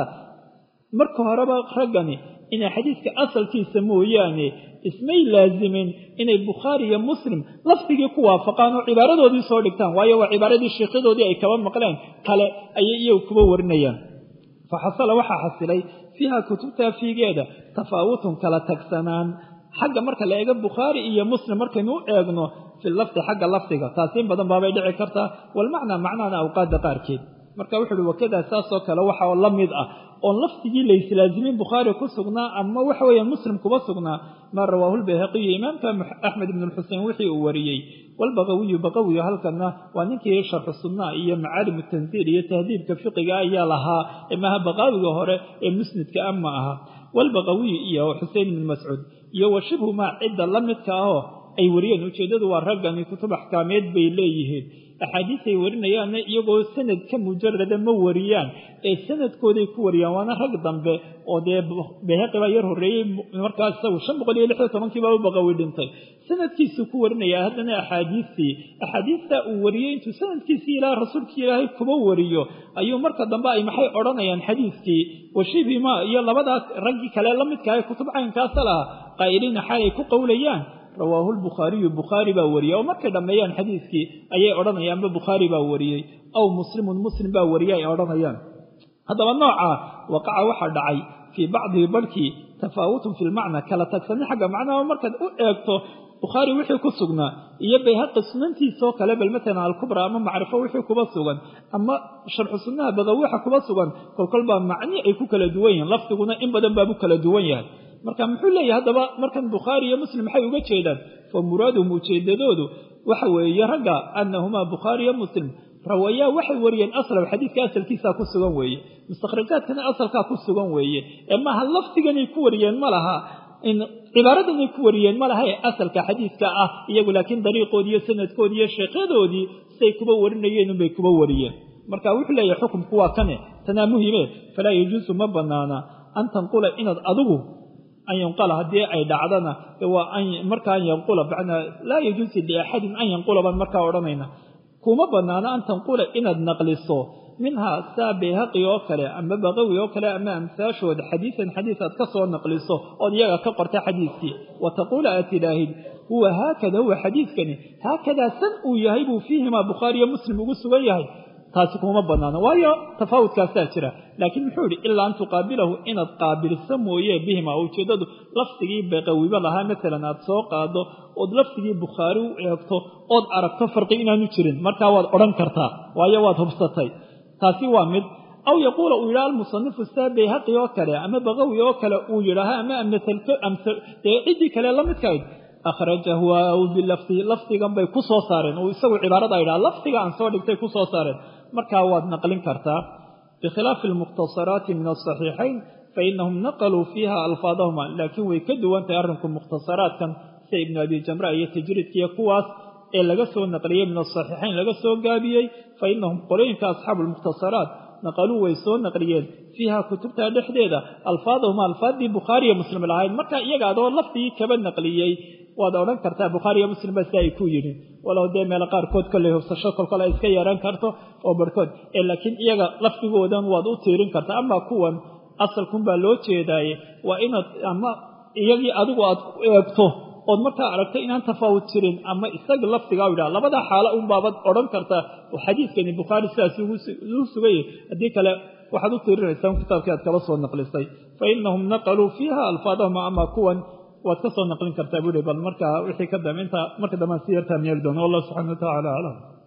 A: marka horeba raggani inay xadiidka asalkiisa mooyaane ismay laasimin inay bukhaari iyo muslim lafdigii ku waafaqaan oo cibaaradoodii soo dhigtaan waayo waa cibaaradii sheekyadoodii ay kaba maqleen kale ayay iyagu kuba warinayaan fa xasala waxaa xasilay fiiha kutubta fiigeeda tafaawutun kala tagsanaan xagga marka la eego bukhaari iyo muslim markaynu u eegno fi lafdi xagga lafdiga taasi in badan baabay dhici kartaa walmacnaa macnaana awqaadda qaarkeed marka wuxu uhi wakadaa saasoo kale waxa la mid ah oon lafdigii layslaasimin bukhaari ku sugnaa ama waxa weeye muslim kuba sugnaa maa rawaahu lbayhaqiyu imaamka axmed ibn lxusein wixii uu wariyey walbaqawiyu baqawiyu halkana waa ninkii sharxu sunnaa iyo macaalim tanziil iyo tahdiibka fiqiga ayaa lahaa maaha baqaawiga hore ee musnidka a ma aha walbaqawiyu iyo xusein ibn mascuud iyo wa shibhu maa cidda la midka ahoo ay wariyeen ujeeddadu waa raggani kutub axkaameed bay leeyihiin axaadiis ay warinayaanna iyagoo sanad ka mujarada ma wariyaan ee sanadkooday ku wariyaan waana rag dambe oo dee bayhaqi baa yar horreeyey markaas isagu shan boqol iyo lixyo tobankii baa u baqawi dhintay sanadkiisuu ku warinaya haddana axaadiistii axaadiistaa uu wariyey intuu sanadkiisii ilaa rasuulkii ilaahay kuba wariyo ayuu marka dambe ay maxay odhanayaan xadiiskii washibhima iyo labadaas raggii kale la midka ee kutub caynkaasa lahaa qaa'iliina xaalay ku qowlayaan rawaahu lbukhaariyu bukhaari baa wariyey oo markay dhammeeyaan xadiiskii ayay odhanayaanba bukhaari baa wariyey aw muslimun muslim baa wariyey ay odhanayaan haddaba noocaa waqaca waxaa dhacay fii bacdihi barhkii tafaawutun fi lmacna kala tagsanin xagga macnaha markaad u eegto bukhaari wixii ku sugnaa iyo bayhaqi sunantiisoo kale bal matalan alkubra ama macrifo wixii kuba sugan ama sharxu sunnaha baqawi waxa kuba sugan kolkol baa macni ay ku kala duwan yihiin lafdiguna in badan baabu kala duwan yahay marka muxuu leeyahay haddaba markan bukhaari iyo muslim maxay uga jeedaan fa muraaduhum ujeedadoodu waxa weeye ragga annahumaa bukhaari iyo muslim rawayaa waxay wariyeen aslam xadiidka asalkiisaa ku sugan weeye mustakhrajaadkana asalkaa ku sugan weeye ee maaha lafdiganay ku wariyeen ma laha cibaaradanay ku wariyeen ma laha ee asalka xadiidka ah iyagu laakiin dariiqoodii iyo sanadkoodii iyo sheekyadoodii say kuba warinayeen unbay kuba wariyeen marka wuxuu leeyahay xukumku waa kane tanaa muhime falaa yajuusu ma banaana an tanqula inaad adigu an yanqula haddii ay dhacdana waa markaa an yanqula macnaa laa yajuusu liaxadin an yanqula baan markaa odhanayna kuma banaano an tanqula inaad naqliso minhaa saa bayhaqi oo kale ama baqawi oo kale ama amsaashooda xadiisan xadiis aad ka soo naqliso ood iyaga ka qorta xadiiskii wa taquula aad tidhaahid huwa haakada huwa xadiiskani haakadaa san uu yahay buu fiihimaa bukhaariyo muslim ugu sugan yahay taasi kuma banaano waayo tafaawudkaasaa jira laakiin muxuu idhi ilaa an tuqaabilahu inaad qaabilso mooye bihima ujeeddadu lafdigii baqawiba lahaa maalan aad soo qaado ood lafdigii bukhaari u eegto ood aragto farqi inaanu jirin markaa waad odhan kartaa waayo waad hubsatay taasi waa mid aw yaquula uu yidhaha almusanifu saa bayhaqi oo kale ama baqawi oo kale uu yidhaaha ama dee ciddii kale la midkayd akhrajahu aw bilafdihi lafdigan bay ku soo saareen uu isagu cibaarada yidhaha lafdiga aan soo dhigtay ku soo saareen markaa waad naqlin kartaa bikhilaafi almukhtasaraati min asaxiixayn fainahum naqaluu fiiha alfaadahuma laakiin way ka duwan tahay arrinku mukhtasaraadkan sida ibnu abi jamra iyo tajriidkiiyo kuwaas ee laga soo naqliyey min asaxiixayn laga soo gaabiyey fa inahum qolooyinka asxaabu lmukhtasaraat naqaluu way soo naqliyeen fiiha kutubta dhexdeeda alfaadahuma alfaaddii bukhaariyo muslim lahayd marka iyaga adoo lafdigii kaba naqliyey waad odhan kartaa bukhaariiyo muslim ba si ay ku yidhi walow dee meelo qaarkood kolley hubsasho kolkole ay iska yeeran karto oo barhkood ee laakiin iyaga lafdigoodan waad u tiirin kartaa ama kuwan asalkun baa loo jeedaaye waa inaad ama iyagii adigu aad ku eegto ood markaa aragto inaan tafaawud jirin ama isaga lafdigaa u yidhaha labada xaalo un baabad odhan kartaa oo xadiidkani bukhaari sidaas ugu sugayay haddii kale waxaad u tiirinaysaa kitaabkii aad kala soo naqlisay fa inahum naqaluu fiiha alfaadahum ama kuwan waad ka soo naqlin kartaa buuhi bal markaa wixii ka dambe intaa marka dambean si yartaa meeli doono wallahu subxana wa tacala aclam